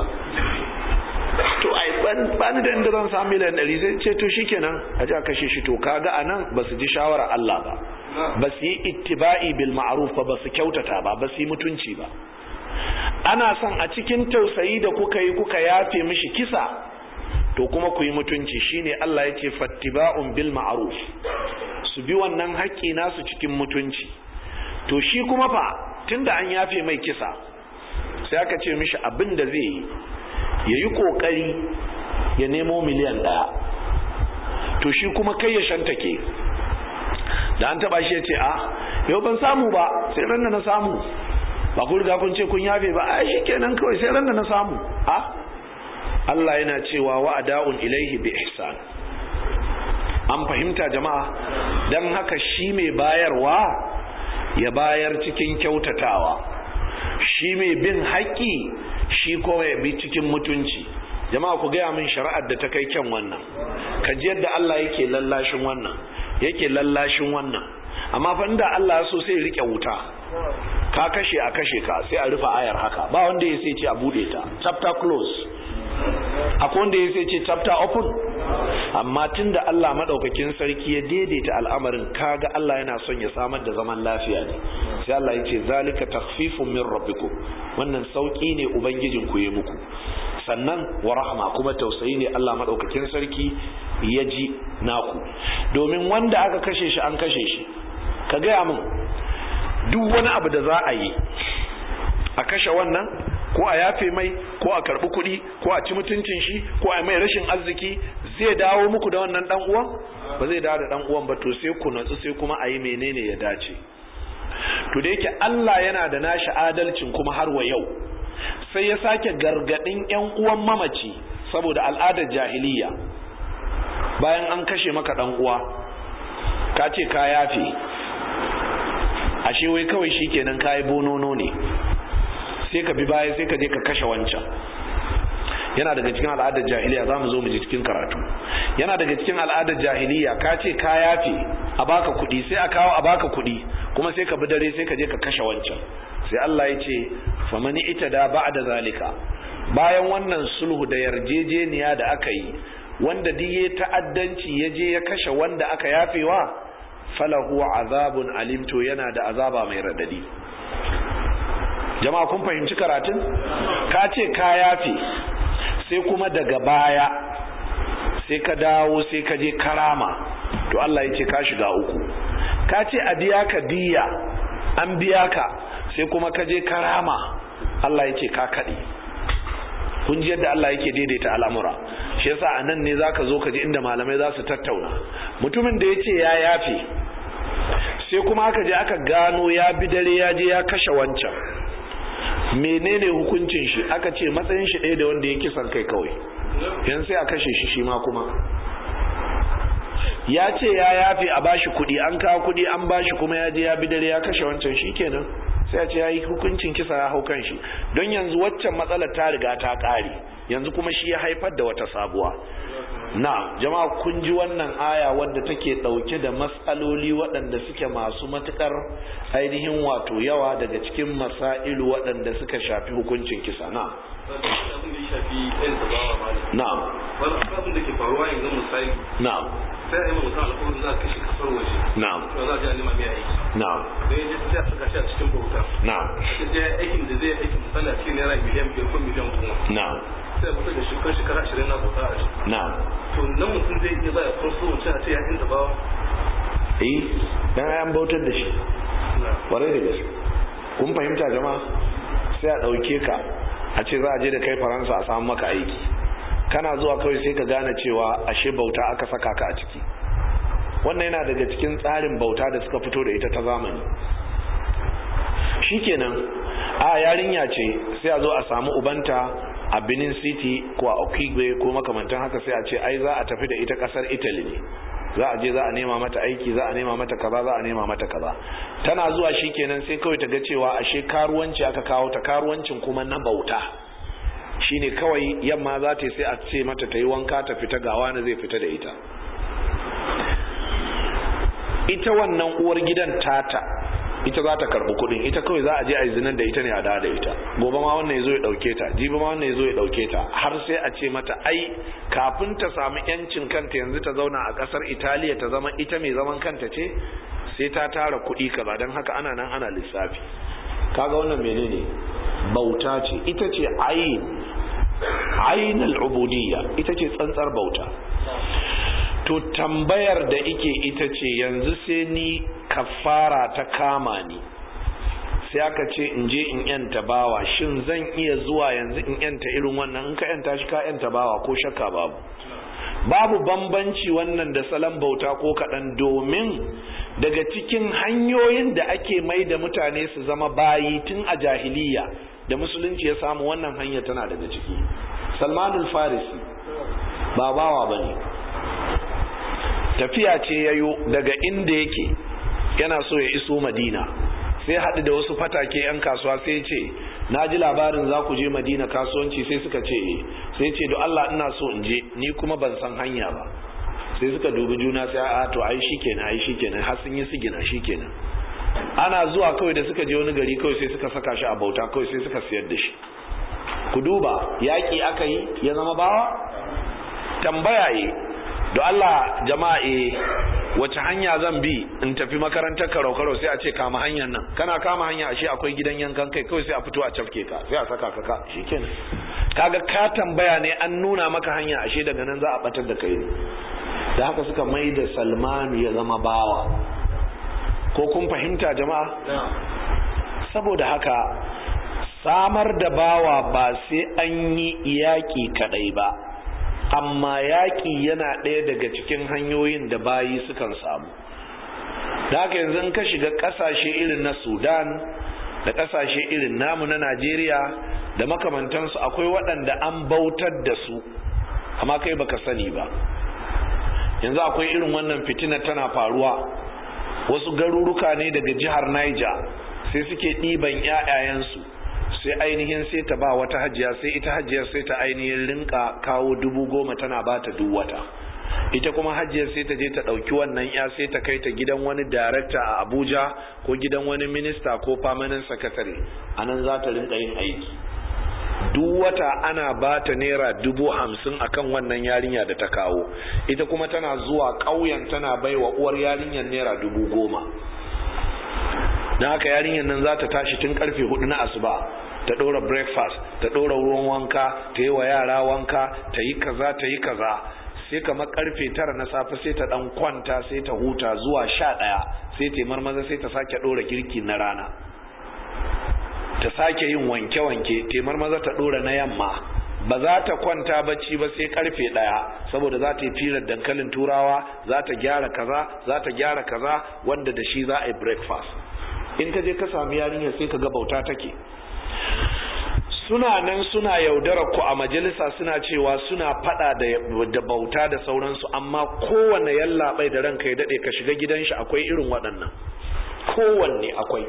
to ai ba ni da inda zan samu miliyan ɗari sai ce to shikenan a ji a kashe shi to kaga a nan ba su ji shawarar Allah ba ba su yi ittiba'i bil ma'ruf ba ba su kyautata ba ba su yi mutunci ba ana son a cikin tausayi da kuka yi kuka yafe mishi kisa to kuma ku yi mutunci shine Allah ya ce fattiba'un bil ma'ruf su bi wannan haƙƙi nasu cikin mutunci to shi kuma fa tunda an yafe mai kisa sai aka ce mishi abin da zai yi ya yi ƙoƙari ya nemo miliyan ɗaya to shi kuma kai ya shantake da an taɓa shi ya ce a yau ban samu ba sai ran da na samu ba ku riga kun ce kun yafe ba ai shi kenan kawai sai ran da na samu a Allah yana cewa wa ada'un ilaihi bi ihsan an fahimta jama'a dan haka shi mai bayarwa ya bayar cikin kyautatawa shi mai bin haƙƙi shi kowa ya bi cikin mutunci jama'a ku gaya min shari'ar da ta kai kyan wannan ka ji yadda Allah yake lallashin wannan yake lallashin wannan amma fa inda Allah so sai rike wuta ka kashe a kashe ka sai a rufe ayar haka ba wanda ya sai ce a bude ta chapter close akwai wanda ya sai ce chapter open amma tunda Allah madaukakin sarki ya daidaita al'amarin kaga Allah yana son ya samar da zaman lafiya ne sai Allah ya ce zalika takhfifun min rabbikum wannan sauki ne ubangijin ku ya muku sannan wa rahma kuma tausayi ne Allah madaukakin sarki ya ji naku domin wanda aka kashe shi an kashe shi ka gaya min duk wani abu da za a yi a kashe wannan ko a yafe mai ko a karbi kuɗi ko a ci mutuncin shi ko a mai rashin arziki zai dawo muku da wannan dan uwan ba zai dawo da dan uwan ba to sai ku natsu sai kuma a yi menene ya dace to da yake Allah yana da nashi adalcin kuma har wa yau sai ya sake gargadin yan uwan mamaci saboda al'adar jahiliya bayan an kashe maka dan uwa ka ce ka yafe ashe wai kawai shikenan kai bonono ne sai ka bi baya sai ka je ka kashe wancan yana daga cikin al'adar jahiliya za mu zo mu ji cikin karatu yana daga cikin al'adar jahiliya ka ce ka yafe a baka kuɗi sai a kawo a baka kuɗi kuma sai ka bi dare sai ka je ka kashe wancan sai Allah ya ce famani ita da ba'da zalika bayan wannan sulhu da yarjejeniya da aka yi wanda duk ya ta'addanci ya je ya kashe wanda aka yafewa falahu azabun alimto yana da azaba mai radadi jama'a kun fahimci karatun ka ce ka yafe sai kuma daga baya sai ka dawo sai ka je karama to Allah ya ce ka shiga uku ka ce a biya ka diya an biya ka sai kuma ka je karama Allah ya ce ka kaɗe kun ji yadda Allah yake daidaita al'amura shi yasa a nan ne za ka zo ka ji inda malamai za su tattauna mutumin da ya ce ya yafe sai kuma aka je aka gano ya bi dare ya je ya kashe wancan menene hukuncin shi aka ce matsayin shi ɗaya da wanda ya kisan kai kawai yan sai a kashe shi shi ma kuma ya ce ya yafe a bashi kuɗi an kawo kuɗi an bashi kuma ya je ya bi dare ya kashe wancan shi kenan sai a ce ya yi hukuncin kisa ya hau kan shi don yanzu waccan matsalar ta riga ta ƙare yanzu kuma shi ya haifar da wata sabuwa na jama'a kun ji wannan aya wadda take dauke da matsaloli waɗanda suke masu matukar ainihin wato yawa daga cikin masailu waɗanda suka shafi hukuncin kisa na na'am wani abin da ke faruwa yanzu misali na'am sai a yi mutum alkawarin za a kashe kasar waje na'am to za a ji a nema mai aiki na'am da ya je sai a saka shi a cikin bauta na'am sai ya aikin da zai aikin misali a cikin naira miliyan biyar ko miliyan goma na'am sai mutum da shekar shekara ashirin na bauta a shi na'am to nan mutum zai iya baya farko mutum a ce ya inda bawa eh dan ayan bautar da shi kwarai da gaske kun fahimta jama'a sai a ɗauke ka a ce za a je da kai faransa a samu maka aiki kana zuwa kawai sai ka gane cewa ashe bauta aka saka ka a ciki wannan yana daga cikin tsarin bauta da suka fito da ita ta zamani shikenan a yarinya ce sai a zo a samu ubanta a benin city ko a okigwe ko makamantan haka sai a ce ai za a tafi da ita kasar italy ne za a je za a nema mata aiki za a nema mata kaza za a nema mata kaza tana zuwa shikenan sai kawai ta ga cewa ashe karuwanci aka kawo ta karuwancin kuma na bauta shine kawai yamma za ta yi sai a ce mata ta yi wanka ta fita gawa na zai fita da ita ita wannan uwar gidan tata ita za ta karbi kudin ita kawai za a je a yi zinar da ita ne a da da ita gobe ma wannan ya zo ya dauke ta jibi ma wannan ya zo ya dauke ta har sai a ce mata ai kafin ta samu yancin kanta yanzu ta zauna a kasar italiya ta zama ita mai zaman kanta ce sai ta tara kudi kaza don haka ana nan ana lissafi kaga wannan menene bauta ce ita ce ayin ainul ubudiyya ita ce tsantsar bauta to tambayar da ike ita ce yanzu sai ni kafara ta kama ni sai aka ce in je in yanta bawa shin zan iya zuwa yanzu in yanta irin wannan in ka yanta shi ka yanta bawa ko shakka babu babu bambanci wannan da salon bauta ko kaɗan domin daga cikin hanyoyin da ake mai da mutane su zama bayi tun a jahiliya da musulunci ya samu wannan hanya tana daga ciki salmanul farisi ba bawa ba ne tafiya ce yayo daga inda yake yana so ya iso madina sai haɗu da wasu fatake 'yan kasuwa sai ce na ji labarin za ku je madina kasuwanci sai suka ce sai ce do Allah ina so in je ni kuma ban san hanya ba sai suka dubi juna sai a to ai shikenan ai shikenan har sun yi sigina shikenan ana zuwa kawai da suka je wani gari kawai sai suka saka shi a bauta kawai sai suka siyar da shi ku duba yaƙi aka yi ya zama bawa tambaya yi do Allah jama'a eh wace hanya zan bi in tafi makarantar karo karo sai a ce kama hanyar nan kana kama hanya ashe akwai gidan yankan kai kawai sai a fito a cafke ka sai a saka ka ka shikenan kaga ka tambaya ne an nuna maka hanya ashe daga nan za a batar da kai ne da haka suka mai da Salmanu ya zama bawa ko kun fahimta jama'a saboda haka samar da bawa ba sai an yi yaƙi kadai ba amma yaƙi yana ɗaya daga cikin hanyoyin da bayi sukan samu da haka yanzu in ka shiga ƙasashe irin na sudan da ƙasashe irin namu na najeriya da makamantansu akwai waɗanda an bautar da su amma kai baka sani ba yanzu akwai irin wannan fitina tana faruwa wasu garuruka ne daga jihar niger sai suke ɗiban 'ya'yayensu sai ainihin sai ta ba wata hajiya sai ita hajiyar sai ta ainihin rinka kawo dubu goma tana ba ta duk wata ita kuma hajiyar sai ta je ta ɗauki wannan ya sai ta kai ta gidan wani darakta a abuja ko gidan wani minista ko permanent secretary a nan za ta rinka yin aiki duk wata ana ba ta naira dubu hamsin akan wannan yarinya da ta kawo ita kuma tana zuwa ƙauyen tana bai wa uwar yarinyar naira dubu goma don haka yarinyar nan za ta tashi tun karfe hudu na asuba ta ɗora breakfast ta ɗora ruwan wanka ta yi wa yara wanka ta yi kaza ta yi kaza sai kamar karfe tara na safe sai ta ɗan kwanta sai ta huta zuwa sha ɗaya sai ta marmaza sai ta sake ɗora girki na rana ta sake yin wanke-wanke ta marmaza ta ɗora na yamma ba za ta kwanta bacci ba sai karfe ɗaya saboda za ta yi firar dankalin turawa za ta gyara kaza za ta gyara kaza wanda da shi za a yi breakfast in ka je ka sami yarinya sai ka ga bauta take suna nan suna yaudara ku a majalisa suna cewa suna fada da bauta da sauransu amma kowanne yallaɓai da ranka ya daɗe ka shiga gidan shi akwai irin waɗannan kowanne akwai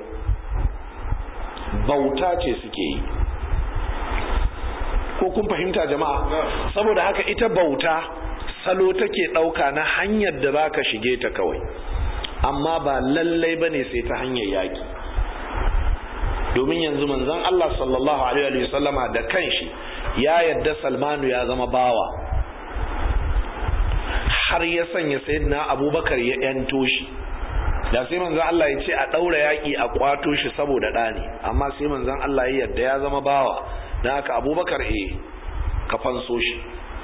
bauta ce suke yi ko kun fahimta jama'a saboda haka ita bauta salo take ɗauka na hanyar da za ka shige ta kawai amma ba lallai ba ne sai ta hanyar yaƙi domin yanzu manzon Allah sallallahu alaihi wasallama da kanshi ya yadda salmanu ya zama bawa har ya sanya sayyidina abubakar ya yanto shi da sai manzon Allah ya ce a ɗaura yaƙi a kwato shi saboda ɗa ne amma sai manzon Allah ya yadda ya zama bawa na haka abubakar eh ka fanso shi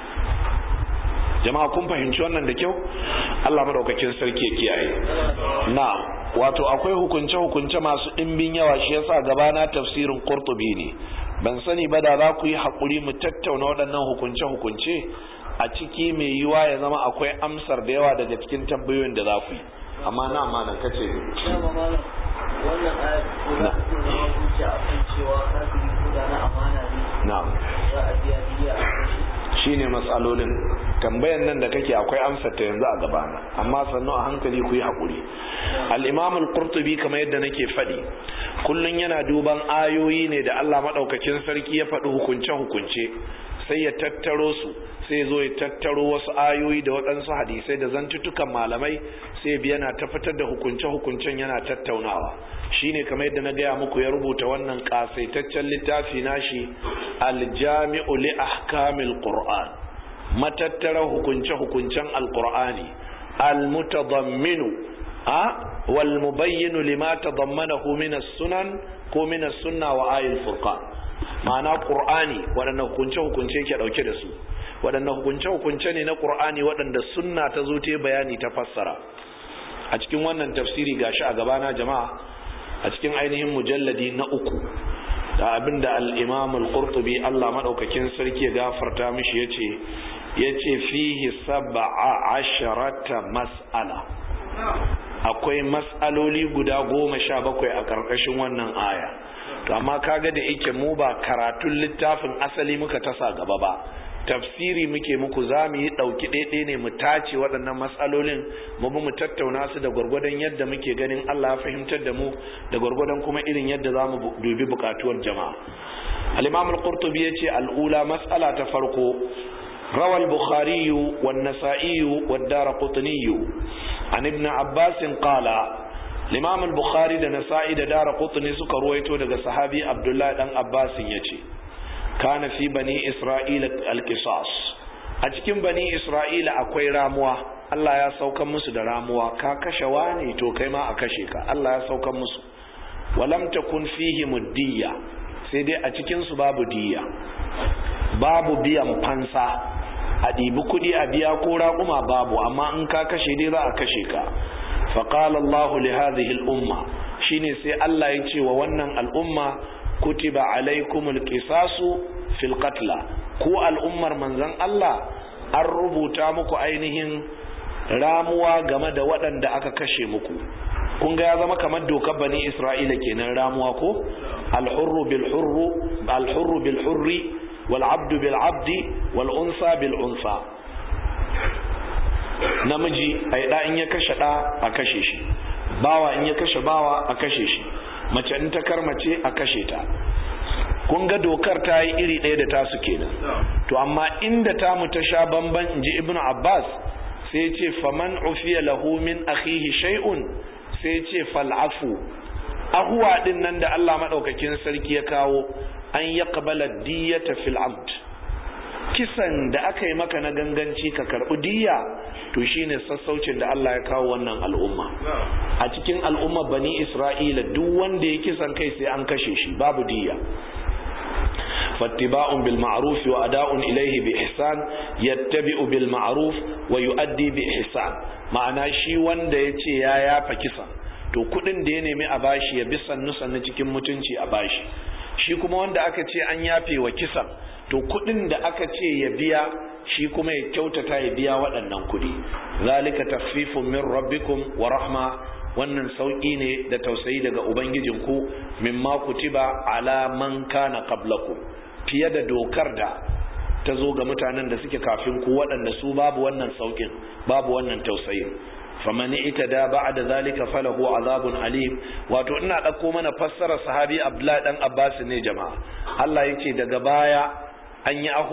jama'a kun fahimci wannan da kyau Allah madaukakin sarki ya kiyaye na wato akwai hukunce hukunce masu ɗimbin yawa shi yasa gabana tafsirin Qurtubi ne ban sani ba da za ku yi hakuri mu tattauna waɗannan hukunce hukunce a ciki mai yiwa ya zama akwai amsar da yawa daga cikin tambayoyin da za ku yi amma na ma nan kace wannan ayat ko da ku zama hujja akan cewa kafiri ko da na amana ne na'am za a biya diya a kan shi shine matsalolin tambayan nan da kake akwai amsar ta yanzu a gabana amma sannu a hankali ku yi haƙuri al-imam al-qurtubi kamar yadda nake faɗi kullun yana duban ayoyi ne da Allah madaukakin sarki ya faɗi hukunce hukunce sai ya tattaro su sai ya zo ya tattaro wasu ayoyi da waɗansu hadisai da zantutukan malamai sai biya na ta fitar da hukunce hukuncen yana tattaunawa shine kamar yadda na gaya muku ya rubuta wannan kasaitaccen littafi nashi aljami'u li ahkamil qur'an matattara hukunce hukuncen alqur'ani almutadamminu a wal mubayyinu lima tadammanahu min as-sunan ko min as-sunna wa ayil furqan ma'ana qur'ani waɗannan hukunce hukunce ke dauke da su waɗannan hukunce hukunce ne na qur'ani waɗanda sunna ta zo ta bayani ta fassara a cikin wannan tafsiri gashi a gabana jama'a a cikin ainihin mujalladi na uku da abinda al-imam al-qurtubi Allah madaukakin sarki ya gafarta mishi yace yace fihi sab'a asharata mas'ala akwai mas'aloli guda goma sha bakwai a karkashin wannan aya to amma kaga da yake mu ba karatun littafin asali muka tasa gaba ba tafsiri muke muku za mu yi ɗauki ɗaiɗai ne mu tace waɗannan matsalolin mu bi mu tattauna su da gwargwadon yadda muke ganin Allah ya fahimtar da mu da gwargwadon kuma irin yadda za mu dubi buƙatuwar jama'a al-imam al-qurtubi yace al-ula mas'ala ta farko روى البخاري والنسائي والدارقطني عن ابن عباس قال الإمام البخاري da nasa'i da daraqutni suka ruwaito daga sahabi Abdullah dan Abbas yace kana fi bani isra'ila alqisas a cikin bani isra'ila akwai ramuwa Allah ya saukan musu da ramuwa ka kashe wani to kai ma a kashe ka Allah ya saukan musu walam takun fihi muddiya sai dai a cikin su babu diya babu biyan fansa a ɗibi kuɗi a biya ko raƙuma babu amma in ka kashe dai za a kashe ka faqala Allah li hadhihi al-umma shine sai Allah ya ce wa wannan al'umma kutiba alaikumul qisasu fil qatla ku al'ummar manzon Allah an rubuta muku ainihin ramuwa game da waɗanda aka kashe muku kun ga ya zama kamar dokar bani Isra'ila kenan ramuwa ko al-hurru bil hurru al-hurru bil hurri wal abdu bil abdi wal unsa bil unsa namiji ai da in ya kashe da a kashe shi bawa in ya kashe bawa a kashe shi mace in ta karmace a kashe ta kun ga dokar ta yi iri ɗaya da tasu kenan to amma inda ta mu ta sha bamban inji ibnu abbas sai ce faman ufiya lahu min akhihi shay'un sai ce fal'afu ahuwa din nan da Allah madaukakin sarki ya kawo an yaqbala diyata fil amd kisan da aka yi maka na ganganci ka karɓi diya to shine sassaucin da Allah ya kawo wannan al'umma a cikin al'umma bani isra'ila duk wanda ya kisan kai sai an kashe shi babu diya فاتباع بالمعروف وأداء إليه بإحسان يتبع بالمعروف ويؤدي بإحسان ma'ana shi wanda ya ce ya yafa kisan to kudin da ya nemi a bashi ya bi sannu sannu cikin mutunci a bashi shi kuma wanda aka ce an yafe wa kisan to kudin da aka ce ya biya shi kuma ya kyautata ya biya waɗannan kudi zalika takhfifun min rabbikum wa rahma wannan sauki ne da tausayi daga ubangijinku mimma kutiba ala man kana qablakum fiye da dokar da ta zo ga mutanen da suke kafin ku waɗanda su babu wannan saukin babu wannan tausayin faman itada ba'da zalika falahu azabun alim wato ina ɗauko mana fassara sahabi abdullahi dan abbas ne jama'a Allah yace daga baya an yi ahuwa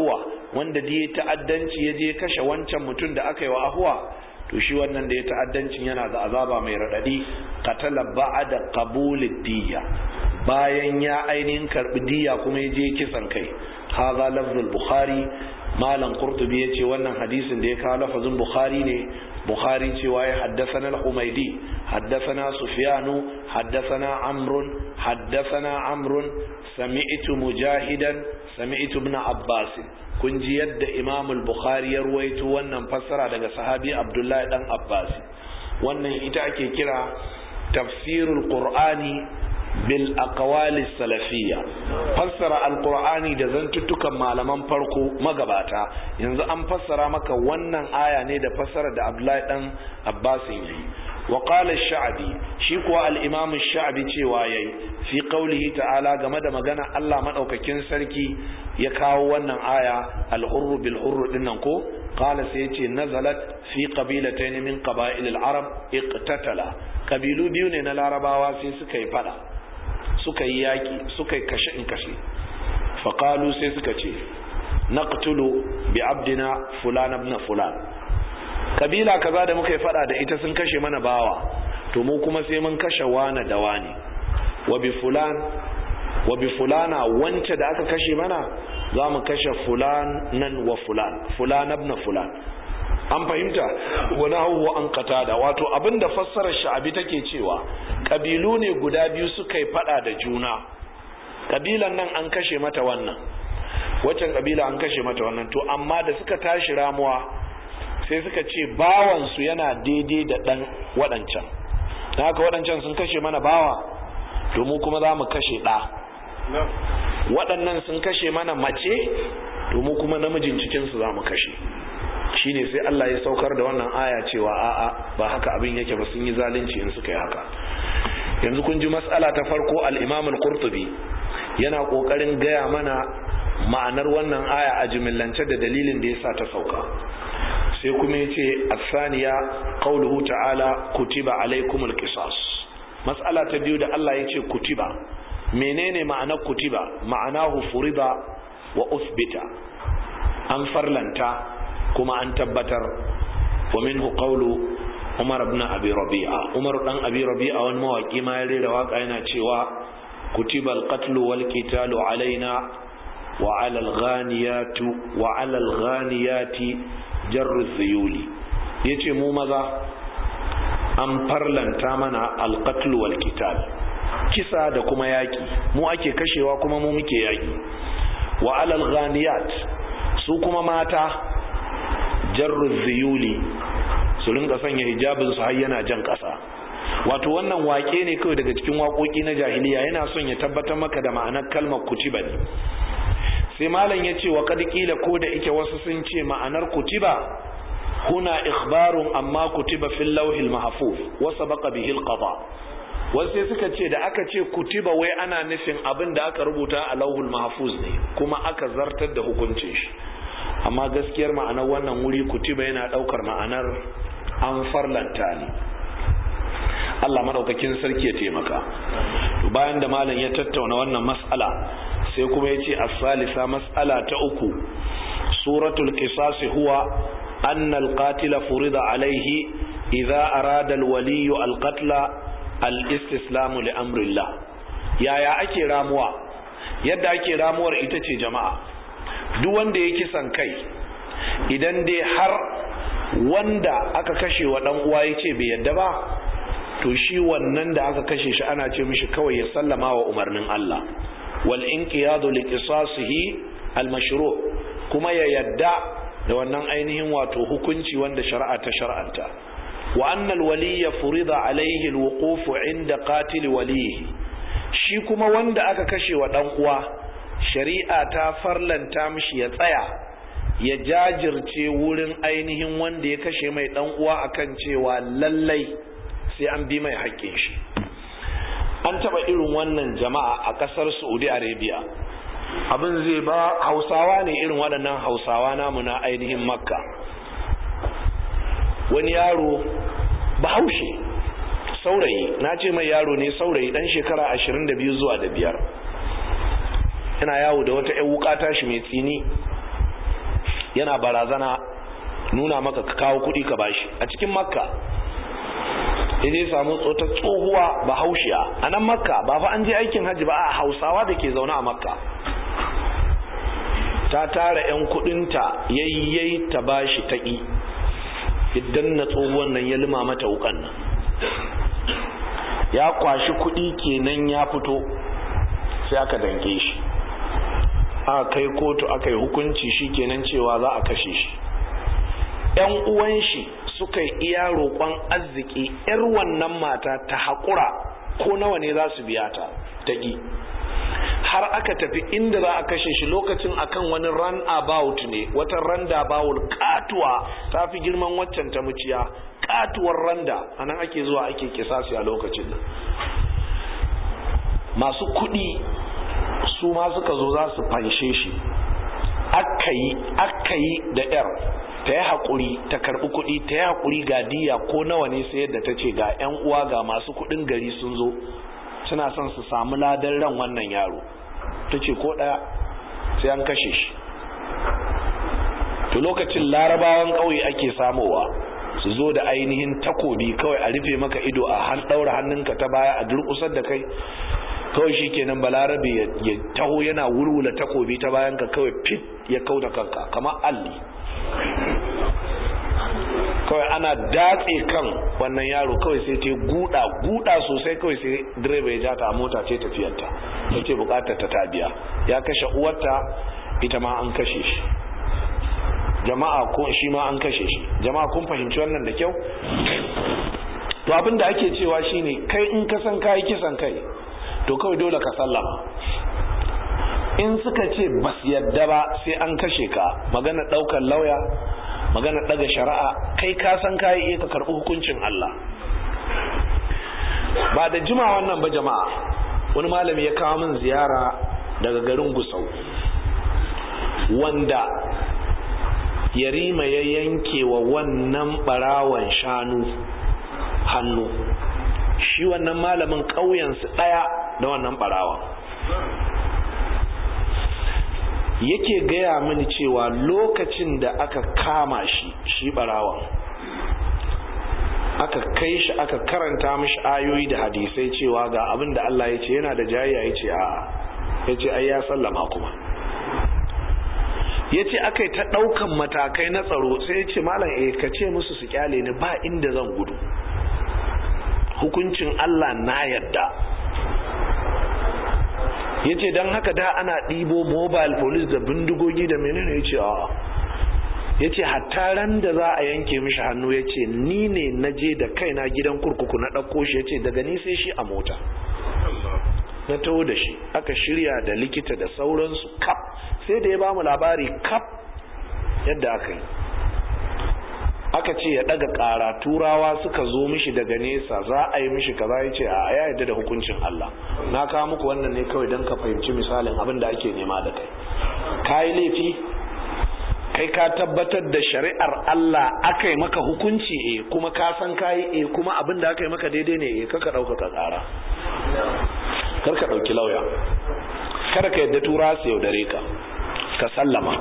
wanda da ya ta'addanci ya je kashe wancan mutum da aka yi wa ahuwa to shi wannan da ya ta'addancin yana da azaba mai raɗaɗi qatala ba'da qabulid diya bayan ya ainihin karbi diya kuma ya je kisan kai hadha lafzul bukhari malam qurtubi yace wannan hadisin da ya kawo lafazin bukhari ne bukhari cewa ya haddathana al-humaydi haddathana sufyanu haddathana amrun haddathana amrun sami'tu mujahidan sami'tu ibn abbas kun ji yadda imam al-bukhari ya ruwaito wannan fassara daga sahabi abdullahi dan abbas wannan ita ake kira tafsirul qur'ani bil aqwali salafiyya fassara alqur'ani da zantuttukan malaman farko magabata yanzu an fassara maka wannan aya ne da fassara da Abdullahi dan Abbas yayi wa qala ash-sha'bi shi kuwa al-imam ash-sha'bi cewa yayi fi qawlihi ta'ala game da magana Allah madaukakin sarki ya kawo wannan aya al-hurru bil hurru dinnan ko qala sai yace nazalat fi qabilatayn min qaba'il al-arab iqtatala kabilu biyu ne na larabawa sai suka yi fada suka yi yaƙi suka yi kashe in kashe faƙalu sai suka ce naqtulu bi abdina fulan ibn fulan kabila kaza da muka yi fada da ita sun kashe mana bawa to mu kuma sai mun kashe wani da wani wa bi fulan wa bi fulana wance da aka kashe mana za mu kashe fulan nan wa fulan fulan ibn fulan an fahimta wani hauwa an katada wato abinda fassarar sha'abi take cewa kabilu ne guda biyu suka yi fada da juna kabilan nan an kashe mata wannan waccan kabila an kashe mata wannan to amma da suka tashi ramuwa sai suka ce bawansu yana daidai da dan waɗancan da haka waɗancan sun kashe mana bawa to mu kuma za mu kashe ɗa waɗannan sun kashe mana mace to mu kuma namijin cikinsu za mu kashe shine sai Allah ya saukar da wannan aya cewa a'a ba haka abin yake ba sun yi zalunci in suka yi haka yanzu kun ji mas'ala ta farko al-Imam al-Qurtubi yana kokarin gaya mana ma'anar wannan aya a jimillance da dalilin da yasa ta sauka sai kuma yace as-saniya qawluhu ta'ala kutiba alaykumul qisas mas'ala ta biyu da Allah yace kutiba menene ma'anar kutiba ma'anahu furida wa usbita an farlanta kuma an tabbatar wa minhu qawlu Umar ibn Abi Rabi'a Umar dan Abi Rabi'a wani mawaki ma ya rera waka yana cewa kutiba al-qatl wal qitalu alaina wa 'ala al-ghaniyati wa 'ala al-ghaniyati jarru zuyuli yace mu maza an farlanta mana al-qatl wal qital kisa da kuma yaki mu ake kashewa kuma mu muke yaki wa 'ala al-ghaniyat su kuma mata jarru ziyuli su rinka sanya hijabin su har yana jan ƙasa wato wannan wake ne kawai daga cikin waƙoƙi na jahiliya yana son ya tabbatar maka da ma'anar kalmar kutiba ne sai malam ya ce wa kad kila ko da ike wasu sun ce ma'anar kutiba huna ikhbarun amma kutiba fil lawhil mahfuz wa sabaqa bihi alqada wasu sai suka ce da aka ce kutiba wai ana nufin abin da aka rubuta a lawhul mahfuz ne kuma aka zartar da hukuncin shi amma gaskiyar ma'anar wannan wuri kutiba yana daukar ma'anar an farlanta ne Allah madaukakin sarki ya taimaka to bayan da malam ya tattauna wannan mas'ala sai kuma ya ce as-salisa mas'ala ta uku suratul qisas huwa anna al-qatila furida alayhi idza arada al-wali al-qatla al-istislamu li amrillah yaya ake ramuwa yadda ake ramuwar ita ce jama'a duk wanda ya kisan kai idan dai har wanda aka kashe wa dan uwa yace bai yadda ba to shi wannan da aka kashe shi ana ce mishi kawai ya sallama wa umarnin Allah wal inqiyadu li qisasihi al mashru' kuma ya yadda da wannan ainihin wato hukunci wanda shari'a ta shar'anta wa anna al waliyya furida alayhi al wuquf inda qatil walihi shi kuma wanda aka kashe wa dan uwa shari'a ta farlanta mishi ya tsaya ya jajirce wurin ainihin wanda ya kashe mai dan uwa akan cewa lallai sai an bi mai haƙƙin shi an taɓa irin wannan jama'a a ƙasar saudi arabia abin zai ba hausawa ne irin waɗannan hausawa namu na ainihin makka wani yaro bahaushe saurayi na ce mai yaro ne saurayi ɗan shekara ashirin da biyu zuwa da biyar yana yawo da wata 'yan wuka tashi mai tsini yana barazana nuna maka ka kawo kuɗi ka bashi a cikin makka ya samu tsota tsohuwa bahaushiya a nan makka ba fa an je aikin hajji ba a hausawa da ke zaune a makka ta tara 'yan kudinta yayyai ta bashi taƙi idan na tsohuwan nan ya lima mata wukan nan ya kwashi kudi kenan ya fito sai aka danke shi aka kai kotu aka yi hukunci shi kenan cewa za a kashe shi 'yan uwan shi suka yi iya roƙon arziki 'yar wannan mata ta haƙura ko nawa ne za su biya ta taƙi har aka tafi inda za a kashe shi lokacin akan wani run about ne wata randa bawul katuwa ta fi girman waccan ta muciya katuwar randa a nan ake zuwa ake kisasi a lokacin nan masu kuɗi su ma suka zo za su fanshe shi aka yi aka yi da yar ta yi haƙuri ta karɓi kuɗi ta yi haƙuri ga diya ko nawa ne sai yadda ta ce ga 'yan uwa ga masu kuɗin gari sun zo suna son su samu ladan ran wannan yaro ta ce ko ɗaya sai an kashe shi to lokacin larabawan ƙauye ake samowa su zo da ainihin takobi kawai a rufe maka ido a han ɗaura hannunka ta baya a durƙusar da kai kawai shi kenan balarabe ya taho yana wurwula takobi ta bayan ka kawai fit ya kau da kanka kamar alli kawai ana datse kan wannan yaro kawai sai ta guda guda sosai kawai sai direba ya ja ta a mota ce tafiyarta ta ce bukatar ta tabiya ya kashe uwarta ita ma an kashe shi jama'a ko shi ma an kashe shi jama'a kun fahimci wannan da kyau to abin da ake cewa shine kai in ka san kai kisan kai to kawai dole ka sallama in suka ce bas yadda ba sai an kashe ka magana daukar lauya magana daga shari'a kai ka san kai iya ka karbi hukuncin Allah ba da jima wannan ba jama'a wani malami ya kawo min ziyara daga garin Gusau wanda yarima ya yanke wa wannan barawan shanu hannu shi wannan malamin ƙauyensu ɗaya da wannan barawan yake gaya mini cewa lokacin da aka kama shi shi barawan aka kai shi aka karanta mishi ayoyi da hadisai cewa ga abin da Allah ya ce yana da jayayya ya ce a ya ce ai ya sallama kuma ya ce aka yi ta ɗaukan matakai na tsaro sai ya ce malam eh ka ce musu su kyale ni ba inda zan gudu hukuncin Allah na yadda ya ce don haka da ana ɗibo mobile police da bindigogi da menene ya ce a ya ce hatta ran da za a yanke mishi hannu ya ce ni ne na je da kaina gidan kurkuku na ɗauko shi ya ce daga ni sai shi a mota na taho da shi aka shirya da likita da sauransu kap sai da ya ba mu labari kap yadda aka yi aka ce ya daga kara turawa suka zo mishi daga nesa za a yi mishi kaza ya ce a ya yadda da hukuncin Allah na kawo muku wannan ne kawai don ka fahimci misalin abin da ake nema da kai ka yi laifi kai ka tabbatar da shari'ar Allah aka yi maka hukunci e kuma ka san ka yi e kuma abin da aka yi maka daidai ne e kaka ɗaukaka ƙara kar ka ɗauki lauya kada ka yadda tura su yaudare ka ka sallama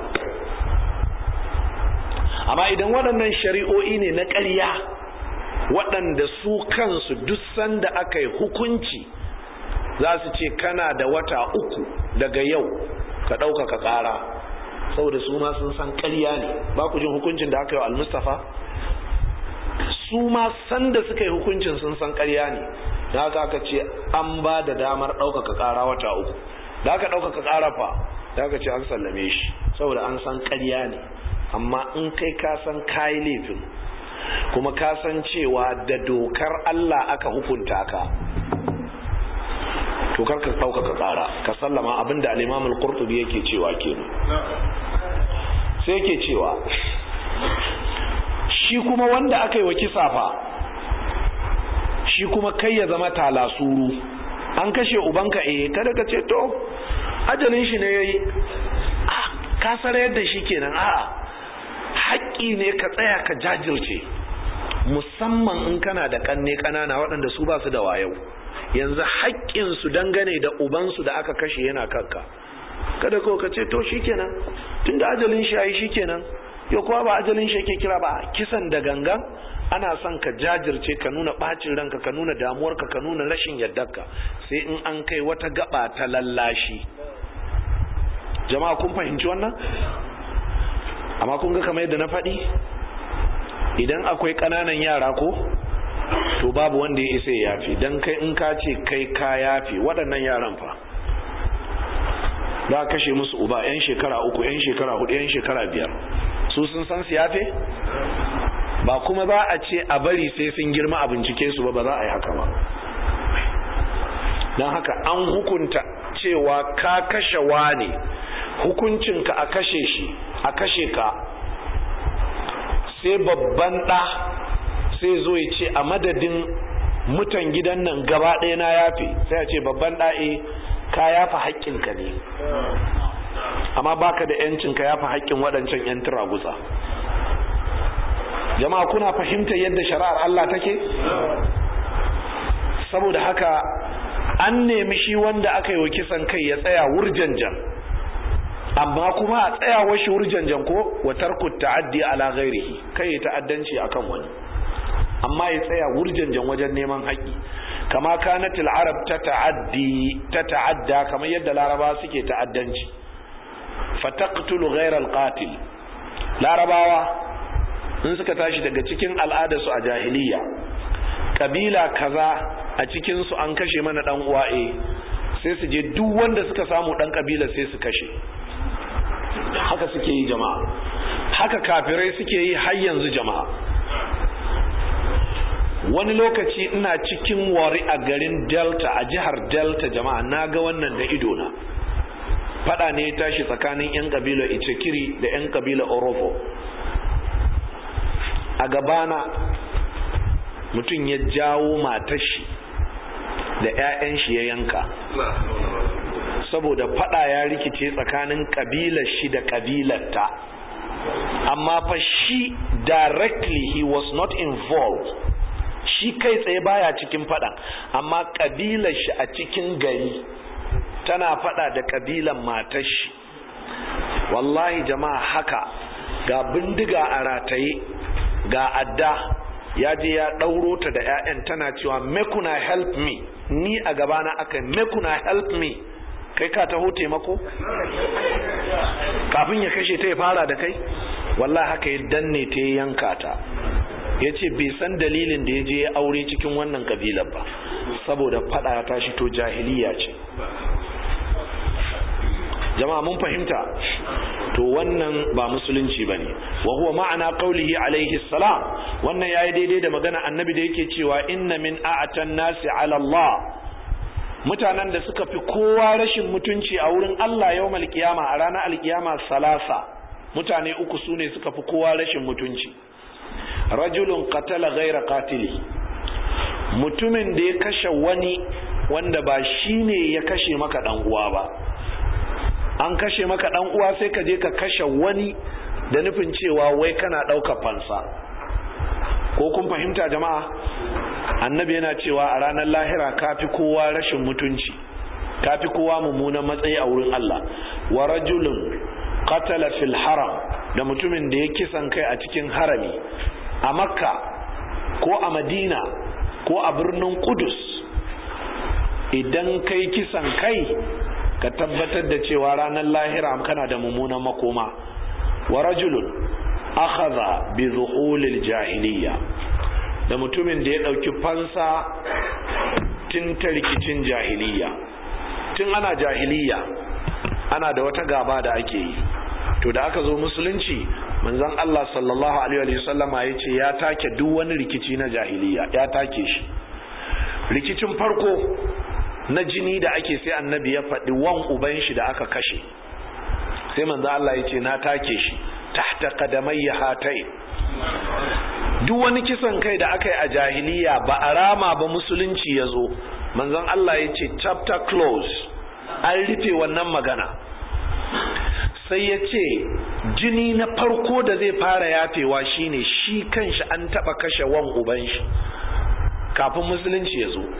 amma idan waɗannan shari'o'i ne na ƙarya waɗanda su kansu duk sanda aka yi hukunci za su ce kana da wata uku daga yau ka ɗaukaka ƙara saboda su ma sun san ƙarya ne ba ku jin hukuncin da aka yi wa al-mustafa su ma sanda suka yi hukuncin sun san ƙarya ne da haka aka ce an ba da damar ɗaukaka ƙara wata uku da aka ɗaukaka ƙara fa da aka ce an sallame shi saboda an san ƙarya ne amma in kai ka san kayi laifin kuma ka san cewa da dokar Allah aka hukunta ka to kar ka ɗaukaka ƙara ka sallama abinda al-Imam al-Qurtubi yake cewa kenan sai yake cewa shi kuma wanda aka yi wa kisa fa shi kuma kai ya zama talasuru an kashe ubanka eh kada ka ce to ajalin shi ne yayi ka sarar da shi kenan a'a haƙƙi ne ka tsaya ka jajirce musamman in kana da kanne kanana waɗanda su ba su da wayau yanzu haƙƙin su dangane da ubansu da aka kashe yana kanka kada ko ka ce to shikenan tunda ajalin shi yayi shikenan ya kuwa ba ajalin shi yake kira ba kisan da gangan ana son ka jajirce ka nuna bacin ranka ka nuna damuwarka ka nuna rashin yardarka sai in an kai wata gaba ta lallashi jama'a kun fahimci wannan amma kun ga kamar yadda na faɗi idan akwai ƙananan yara ko to babu wanda ya isa ya yafi don kai in ka ce kai ka yafi waɗannan yaran fa za kashe musu uba 'yan shekara uku 'yan shekara hudu 'yan shekara biyar su sun san su yafe ba kuma ba a ce a bari sai sun girma a bincike su ba ba za a yi haka ba don haka an hukunta cewa ka kashe wane hukuncinka a kashe shi a kashe ka sai babban ɗa sai zo ya ce a madadin mutan gidan nan gaba ɗaya na yafe sai a ce babban ɗa'e ka yafa haƙƙinka ne amma baka da yancin ka yafa haƙƙin waɗancan 'yan turagutsa jama'a kuna fahimtar yadda shari'ar Allah take saboda haka an nemi shi wanda aka yi wa kisan kai ya tsaya wurjanjan amma kuma a tsayawa shi wurjanjan ko wa tarku ta'addi ala ghairihi kai ya ta'addanci akan wani amma ya tsaya wurjanjan wajen neman haƙƙi kama kanatil arab ta ta'addi ta ta'adda kamar yadda laraba suke ta'addanci fataqtulu ghayra alqatil larabawa in suka tashi daga cikin al'adarsu a jahiliya kabila kaza a cikin su an kashe mana dan uwa eh sai su je duk wanda suka samu dan kabila sai su kashe haka suke yi jama'a haka kafirai suke yi har yanzu jama'a wani lokaci ina cikin wari a garin delta a jihar delta jama'a na ga wannan da idona fada ne ya tashi tsakanin 'yan kabila icekiri da 'yan kabila orofo a gabana mutum ya jawo matashi da 'ya'yan shi ya yanka saboda fada ya rikice tsakanin kabilar shi da kabilarta amma fa shi directly he was not involved shi kai tsaye baya cikin fada amma kabilar shi a cikin gari tana fada da kabilan matar shi wallahi jama'a haka ga bindiga a rataye ga adda ya je ya ɗauro ta da 'ya'yan tana cewa mekuna help me ni a gabana aka mekuna help me kai ka taho taimako kafin ya kashe ta ya fara da kai wallahi haka ya danne ta ya yanka ta ya ce bai san dalilin da ya je ya aure cikin wannan kabilar ba saboda fada ya tashi to jahiliya ce jama'a mun fahimta to wannan ba musulunci bane wa huwa ma'ana qaulihi alaihi salam wannan yayi daidai da magana annabi da yake cewa inna min a'atan nasi ala Allah mutanen da suka fi kowa rashin mutunci a wurin Allah yawmal qiyama a ranar alkiyama salasa mutane uku sune suka fi kowa rashin mutunci rajulun qatala ghaira qatili mutumin da ya kashe wani wanda ba shine ya kashe maka dan uwa ba an kashe maka dan uwa sai ka je ka kashe wani da nufin cewa wai kana ɗaukar fansa ko kun fahimta jama'a annabi yana cewa a ranar lahira kafi kowa rashin mutunci kafi kowa mummunan matsayi a wurin Allah wa rajulun qatala fil haram da mutumin da ya kisan kai a cikin harami a makka ko a madina ko a birnin kudus idan kai kisan kai ka tabbatar da cewa ranar lahira kana da mummunan makoma wa rajulun akhadha bi zuhulil jahiliya da mutumin da ya dauki fansa tun ta rikicin jahiliya tun ana jahiliya ana da wata gaba da ake yi to da aka zo musulunci manzon Allah sallallahu alaihi wa sallama ya ce ya take duk wani rikici na jahiliya ya take shi rikicin farko na jini da ake sai annabi ya faɗi wan uban shi da aka kashe sai manzo Allah ya ce na take shi tahta qadamayya hatai duk wani kisan kai da aka yi a jahiliya ba a rama ba musulunci ya zo manzon Allah ya ce chapter close an rufe wannan magana sai ya ce jini na farko da zai fara yafewa shine shi kanshi an taba kashe wan uban shi kafin musulunci ya zo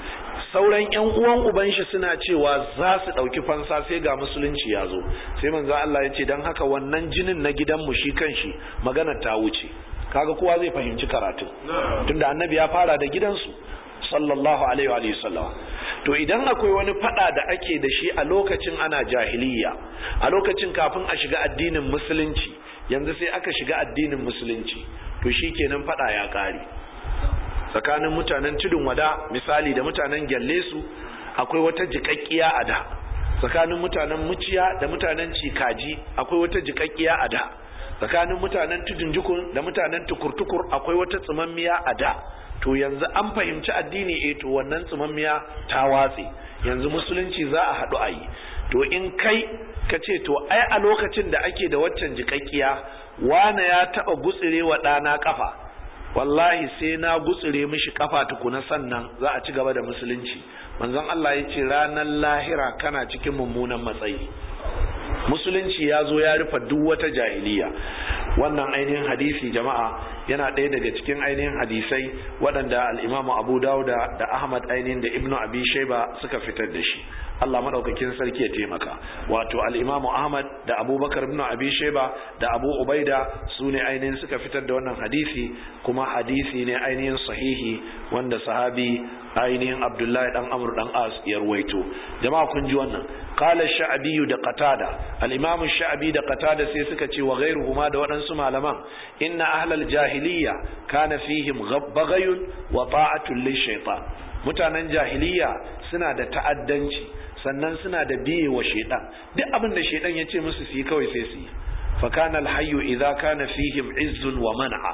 sauran yan uwan uban shi suna cewa za su ɗauki fansa sai ga musulunci ya zo sai manzo Allah ya ce dan haka wannan jinin na gidanmu shi kanshi magana ta wuce kaga kowa zai fahimci karatu tunda annabi ya fara da gidansu sallallahu alaihi wa sallam to idan akwai wani fada da ake da shi a lokacin ana jahiliya a lokacin kafin a shiga addinin musulunci yanzu sai aka shiga addinin musulunci to shi kenan fada ya kare tsakanin mutanen tudun wada misali da mutanen gyalle su akwai wata jikakkiya a da tsakanin mutanen muciya da mutanen cikaji akwai wata jikakkiya a da tsakanin mutanen tudun jukun da mutanen tukur-tukur akwai wata tsimammiya a da to yanzu an fahimci addini eh to wannan tsimammiya ta watse yanzu musulunci za a haɗu a yi to in kai ka ce to ai a lokacin da ake da waccan jikakkiya wane ya taɓa gutsire wa ɗana ƙafa wallahi sai na gutsire mishi ƙafa tukuna sannan za a ci gaba da musulunci manzon Allah ya ce ranar lahira kana cikin mummunan matsayi musulunci ya zo ya rufe duk wata jahiliya wannan ainihin hadisi jama'a yana ɗaya daga cikin ainihin hadisai waɗanda al'imamu abu dauda da ahmad ainihin da ibnu abi shaiba suka fitar da shi allah maɗaukakin sarki ya taimaka wato al'imamu ahmad da abubakar ibnu abi shaiba da abu ubaida su ne ainihin suka fitar da wannan hadisi kuma hadisi ne ainihin sahihi wanda sahabi ainihin abdullahi dan amur dan as ya ruwaito jama'a kun ji wannan qala sha'bi da qatada al-imam sha'bi da qatada sai suka ce wa ghayruhuma da waɗansu malaman inna ahlal jahiliya kana fihim baghayun wa ta'atun lishaytan mutanen jahiliya suna da ta'addanci sannan suna da biye wa shaytan duk abin da shaytan ya ce musu su yi kawai sai su yi fa kana al-hayyu idza kana fihim izzun wa man'a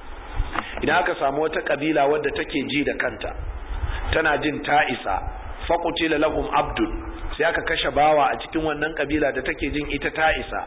idan aka samu wata kabila wadda take ji da kanta tana jin ta isa faƙutila lahum abdul sai aka kashe bawa a cikin wannan kabila da take jin ita ta isa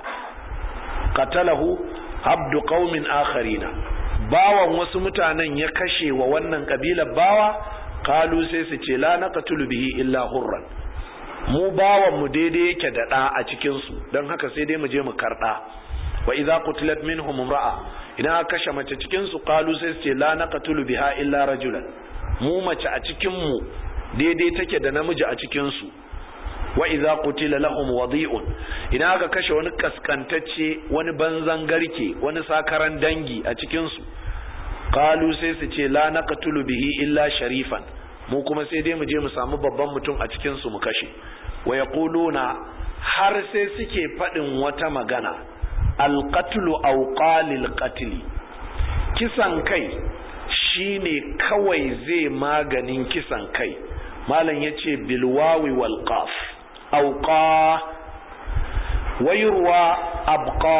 qatalahu abdu qaumin akharina bawan wasu mutanen ya kashe wa wannan kabilar bawa kalu sai su ce la naqtulu bihi illa hurran mu bawan mu daidai yake da ɗa a cikin su don haka sai dai mu je mu karɗa wa idza qutilat minhum imra'a idan aka kashe mace cikin su kalu sai su ce la naqtulu biha illa rajulan mu mace a cikin mu daidai take da namiji a cikin su wa idza qutila lahum wadi'un idan aka kashe wani kaskantacce wani banzan garke wani sakaran dangi a cikin su qalu sai su ce la naqtulu bihi illa sharifan mu kuma sai dai mu je mu samu babban mutum a cikin su mu kashe wa yaquluna har sai suke fadin wata magana alqatlu aw qalil qatl kisan kai shine kawai zai maganin kisan kai malam yace bilwawi wal qaf auqa wayurwa abqa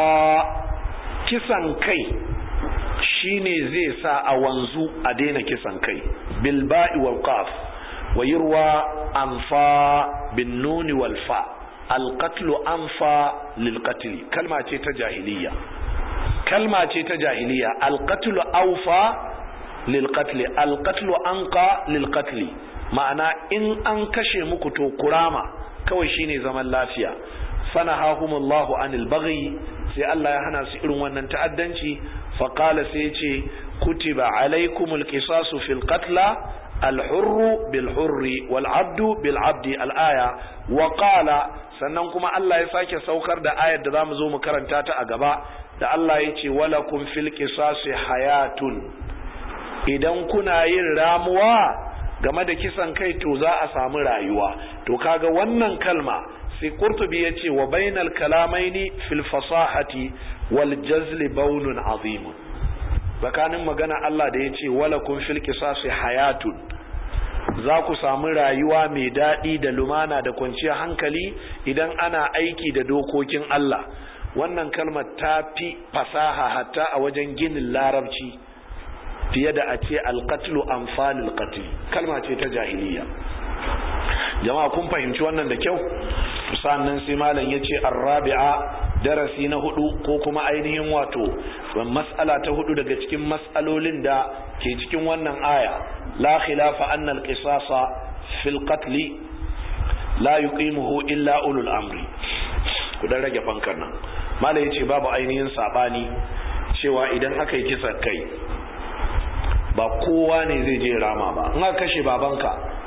kisan kai shine zai sa a wanzu a daina kisan kai bilba'i wal qaf wayurwa anfa bin nuni wal fa alqatlu anfa lil qatl kalma ce ta jahiliya kalma ce ta jahiliya alqatlu awfa lil qatl alqatlu anqa lil qatl ma'ana in an kashe muku to kurama kawai shine zaman lafiya fanahahumullahu anil baghi sai Allah ya hana su irin wannan ta'addanci fa qala sai ya ce kutiba alaikumul qisasu fil qatla al-hurru bil hurri wal abdu bil abdi al-aya wa qala sannan kuma Allah ya sake saukar da ayar da zamu zo mu karanta ta a gaba da Allah ya ce walakum fil qisasi hayatun idan kuna yin ramuwa game da kisan kai to za a samu rayuwa to kaga wannan kalma sai qurtubi yace wa bainal kalamaini fil fasahati wal jazl baunun azim tsakanin magana Allah da yace walakum fil qisasi hayatun za ku samu rayuwa mai daɗi da lumana da kwanciyar hankali idan ana aiki da dokokin Allah wannan kalmar ta fi fasaha hatta a wajen ginin larabci fiye da a ce alƙatlu amfanin ƙatli kalma ce ta jahiliya jama'a kun fahimci wannan da kyau sannan sai malam ya ce arrabi'a darasi na hudu ko kuma ainihin wato mas'ala ta hudu daga cikin mas'alolin da ke cikin wannan aya la khilafa anna al-qisasa fil qatl la yuqimuhu illa ulul amri ku dan rage fankar nan malam yace babu ainihin sabani cewa idan aka yi kisan kai ba kowa ne zai je rama ba in aka kashe babanka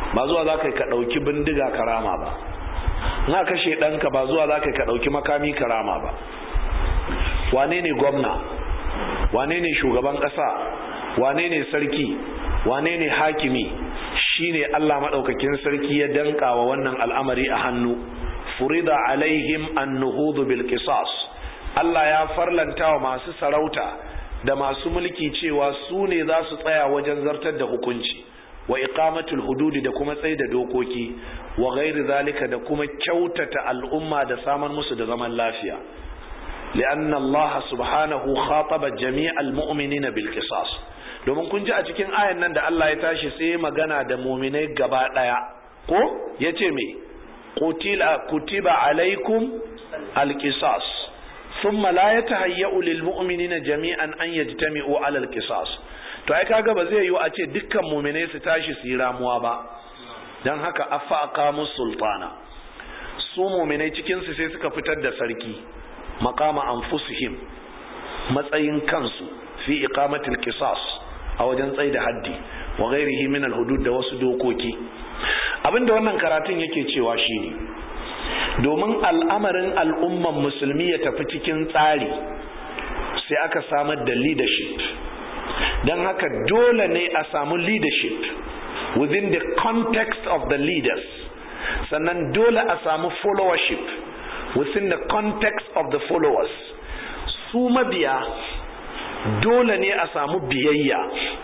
ba zuwa za ka ɗauki bindiga karama ba na kashe ɗanka ba zuwa za ka ɗauki makami karama ba wane ne gwamna wane ne shugaban ƙasa wane ne sarki wane ne hakimi shine Allah maɗaukakin sarki ya danka wa wannan al'amari a hannu furida alaihim an nuhudu bil qisas Allah ya farlanta wa masu sarauta da masu mulki cewa su ne za su tsaya wajen zartar da hukunci wa iqamatul hududi da kuma tsaye da dokoki wa ghairi zalika da kuma kyautata al'umma da samar musu da zaman lafiya li'anna Allah subhanahu khataba jami'al mu'minina bil qisas domin kun ji a cikin ayan nan da Allah ya tashi sai magana da mu'minai gaba daya ko yace me qutila kutiba alaikum al qisas thumma la yatahayya'u lil mu'minina jami'an an yajtami'u ala al qisas to ai kaga ba zai yiwu a ce dukkan muminai su tashi su yi ramuwa ba don haka afa aqamu sultana su muminai cikin su sai suka fitar da sarki maqama anfusihim matsayin kansu fi iqamatil qisas a wajen tsayi da haddi wa ghairihi min al hudud da wasu dokoki abinda wannan karatun yake cewa shine domin al'amarin al'umman musulmi ya tafi cikin tsari sai aka samar da leadership don haka dole ne a samu leadership within the context of the leaders sannan dole a samu followership within the context of the followers su mabiya dole ne a samu biyayya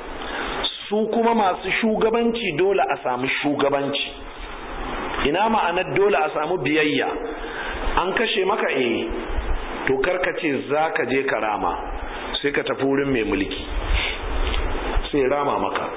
su kuma masu shugabanci dole a samu shugabanci ina ma'anar dole a samu biyayya an kashe maka eh to karkace za ka je karama sai ka tafi wurin mai mulki sai rama maka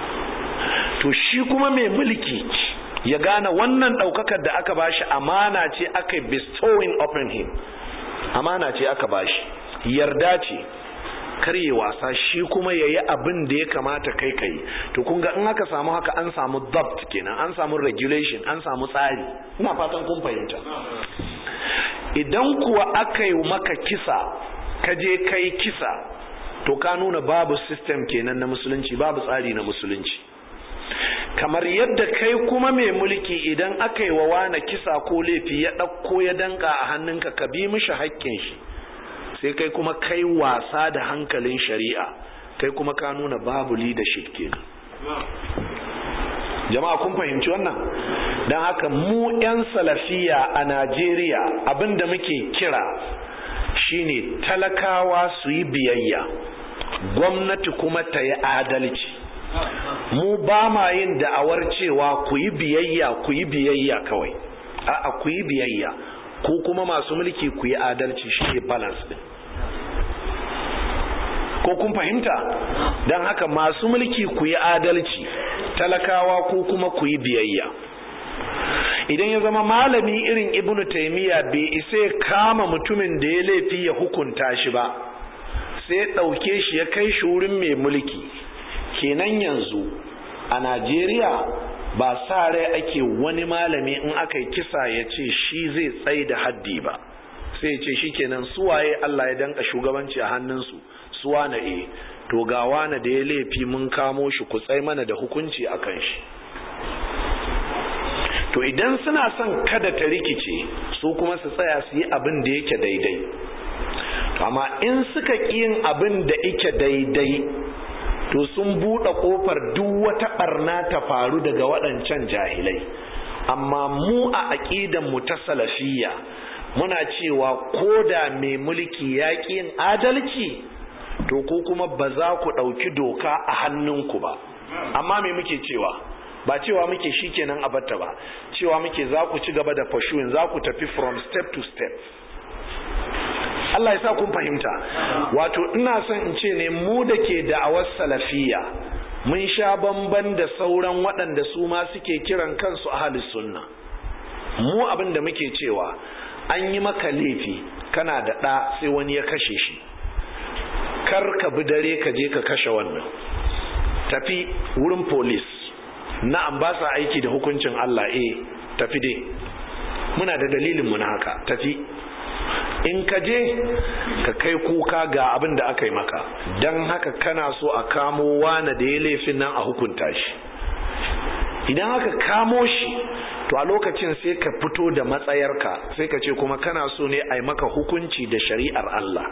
to shi kuma mai mulki ya gane wannan ɗaukakar da aka bashi amana ce aka bestowing upon him amana ce aka bashi yarda ce karye wasa shi kuma ya yi abin da ya kamata kai kai to kun ga in aka samu haka an samu dabt kenan an samu regulation an samu tsari ina fatan kun fahimta idan kuwa aka yi maka kisa ka je kai kisa to ka nuna babu system kenan na musulunci babu tsari na musulunci kamar yadda kai kuma mai mulki idan aka yi wa wane kisa ko laifi ya ɗauko ya danka a hannunka ka bi mishi haƙƙin shi sai kai kuma kai wasa da hankalin shari'a kai kuma ka nuna babu leadership kenan jama'a kun fahimci wannan don haka mu 'yan salafiya a najeriya abinda muke kira shine talakawa su yi biyayya gwamnati kuma ta yi adalci mu ba ma yin da'awar cewa ku yi biyayya ku yi biyayya kawai a'a ku yi biyayya ko kuma masu mulki ku yi adalci shi ne balance din ko kun fahimta don haka masu mulki ku yi adalci talakawa ko kuma ku yi biyayya idan ya zama malami irin ibnu taimiyya bai isa ya kama mutumin da ya laifi ya hukunta shi ba sai ya ɗauke shi ya kai shi wurin mai mulki kenan yanzu a najeriya ba sa rai ake wani malami in aka yi kisa ya ce shi zai tsaye da haddi ba sai ya ce shi kenan suwaye allah ya danka shugabanci a hannunsu suwa na e to ga wane da ya laifi mun kamo shi ku tsai mana da hukunci a kan shi to idan suna son kada ta rikice su kuma su tsaya su yi abin da yake daidai amma in suka ƙi yin abin da yake daidai to sun buɗe ƙofar duk wata ɓarna ta faru daga waɗancan jahilai amma mu a aƙidan mu ta salafiyya muna cewa ko da mai mulki ya ƙi yin adalci to ko kuma ba za ku ɗauki doka a hannunku ba amma me muke cewa ba cewa muke shikenan a batta ba cewa muke za ku ci gaba da pursuing za ku tafi from step to step Allah ya sa kun fahimta wato ina son in ce ne mu da ke da'awar salafiya mun sha bamban da sauran waɗanda su ma suke kiran kansu ahalus sunna mu abin da muke cewa an yi maka laifi kana da ɗa sai wani ya kashe shi kar ka bi dare ka je ka kashe wannan tafi wurin police na'am ba sa aiki da hukuncin Allah eh tafi dai muna da dalilin mu na haka tafi in ka je ka kai kuka ga abin da aka yi maka don haka kana so a kamo wane da ya laifin nan a hukunta shi idan aka kamo shi to a lokacin sai ka fito da matsayarka sai ka ce kuma kana so ne a yi maka hukunci da shari'ar Allah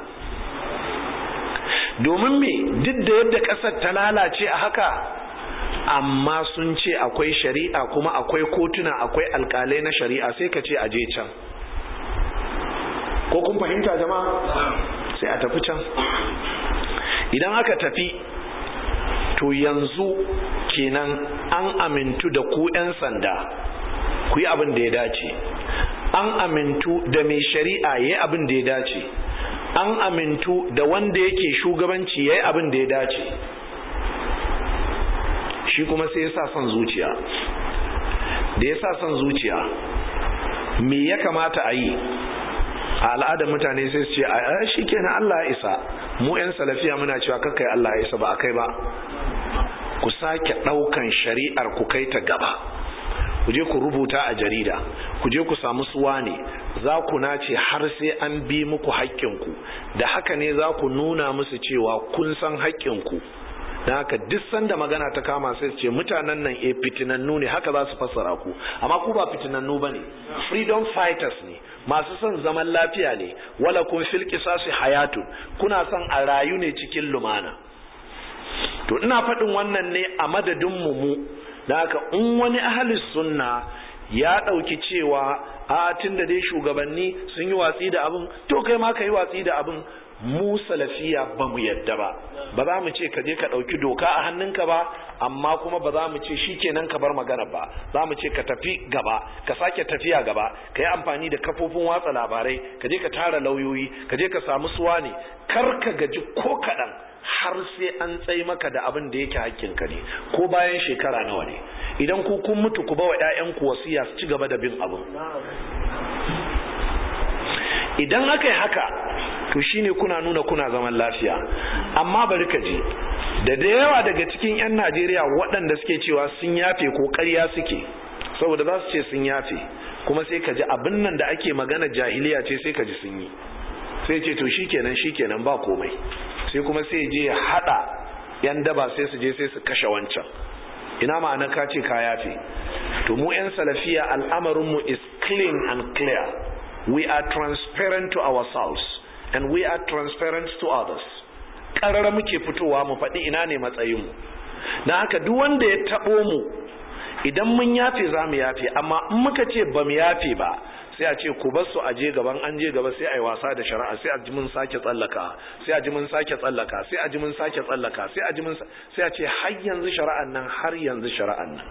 domin me duk da yadda ƙasar ta lalace a haka amma sun ce akwai shari'a kuma akwai kotuna akwai alkalai na shari'a sai ka ce aje can ko kun fahimta jama'a sai a tafi can idan aka tafi to yanzu kenan an amintu da ku 'yan sanda ku yi abin da ya dace an amintu da mai shari'a ya yi abin da ya dace an amintu da wanda yake shugabanci ya yi abin da ya dace shi kuma sai ya sa son zuciya da ya sa son zuciya me ya kamata a yi a al'adar mutane sai su ce a shi kenan Allah ya isa mu 'yan salafiya muna cewa kakai Allah ya isa ba a kai ba ku sake ɗaukan shari'ar ku kai ta gaba ku je ku rubuta a jarida ku je ku samu suwa ne za ku nace har sai an bi muku haƙƙinku da haka ne za ku nuna musu cewa kun san haƙƙinku don haka duk sanda magana ta kama sai ce mutanen nan e fitinannu ne haka za su fassara ku amma ku ba fitinannu ba ne freedom fighters ne masu son zaman lafiya ne wala kun fil qisasi hayatun kuna son a rayu ne cikin lumana to ina faɗin wannan ne a madadin mu mu da haka in wani ahli sunna ya ɗauki cewa a tun da dai shugabanni sun yi watsi da abin to kai ma ka yi watsi da abin mu salafiya ba mu yadda ba ba za mu ce ka je ka ɗauki doka a hannunka ba amma kuma ba za mu ce shi kenan ka bar magana ba za mu ce ka tafi gaba ka sake tafiya gaba ka yi amfani da kafofin watsa labarai ka je ka tara lauyoyi ka je ka samu suwa ne kar ka gaji ko kaɗan har sai an tsai maka da abin da yake hakkinka ne ko bayan shekara nawa ne idan ku kun mutu ku ba wa 'ya'yanku wasiya su ci gaba da bin abin idan aka yi haka to shine kuna nuna kuna zaman lafiya amma bari ka ji da da yawa daga cikin 'yan najeriya waɗanda suke cewa sun yafe ko ƙarya suke saboda za su ce sun yafe kuma sai ka ji abin nan da ake magana jahiliya ce sai ka ji sun yi sai ce to shikenan shikenan ba komai sai kuma sai je ya hada yan daba sai su je sai su kashe wancan ina ma'ana ka ce ka yafe to mu 'yan salafiya al'amarinmu is clean and clear we are transparent to ourselves and we are transparent to others ƙarara muke fitowa mu faɗi ina ne matsayinmu na haka duk wanda ya taɓo mu idan mun yafe za mu yafe amma in muka ce ba mu yafe ba sai a ce ku bar su a je gaban an je gaba sai a yi wasa da shari'a sai a ji mun sake tsallaka sai a ji mun sake tsallaka sai a ji mun sake tsallaka sai a ji mun sai a ce har yanzu shari'an nan har yanzu shari'an nan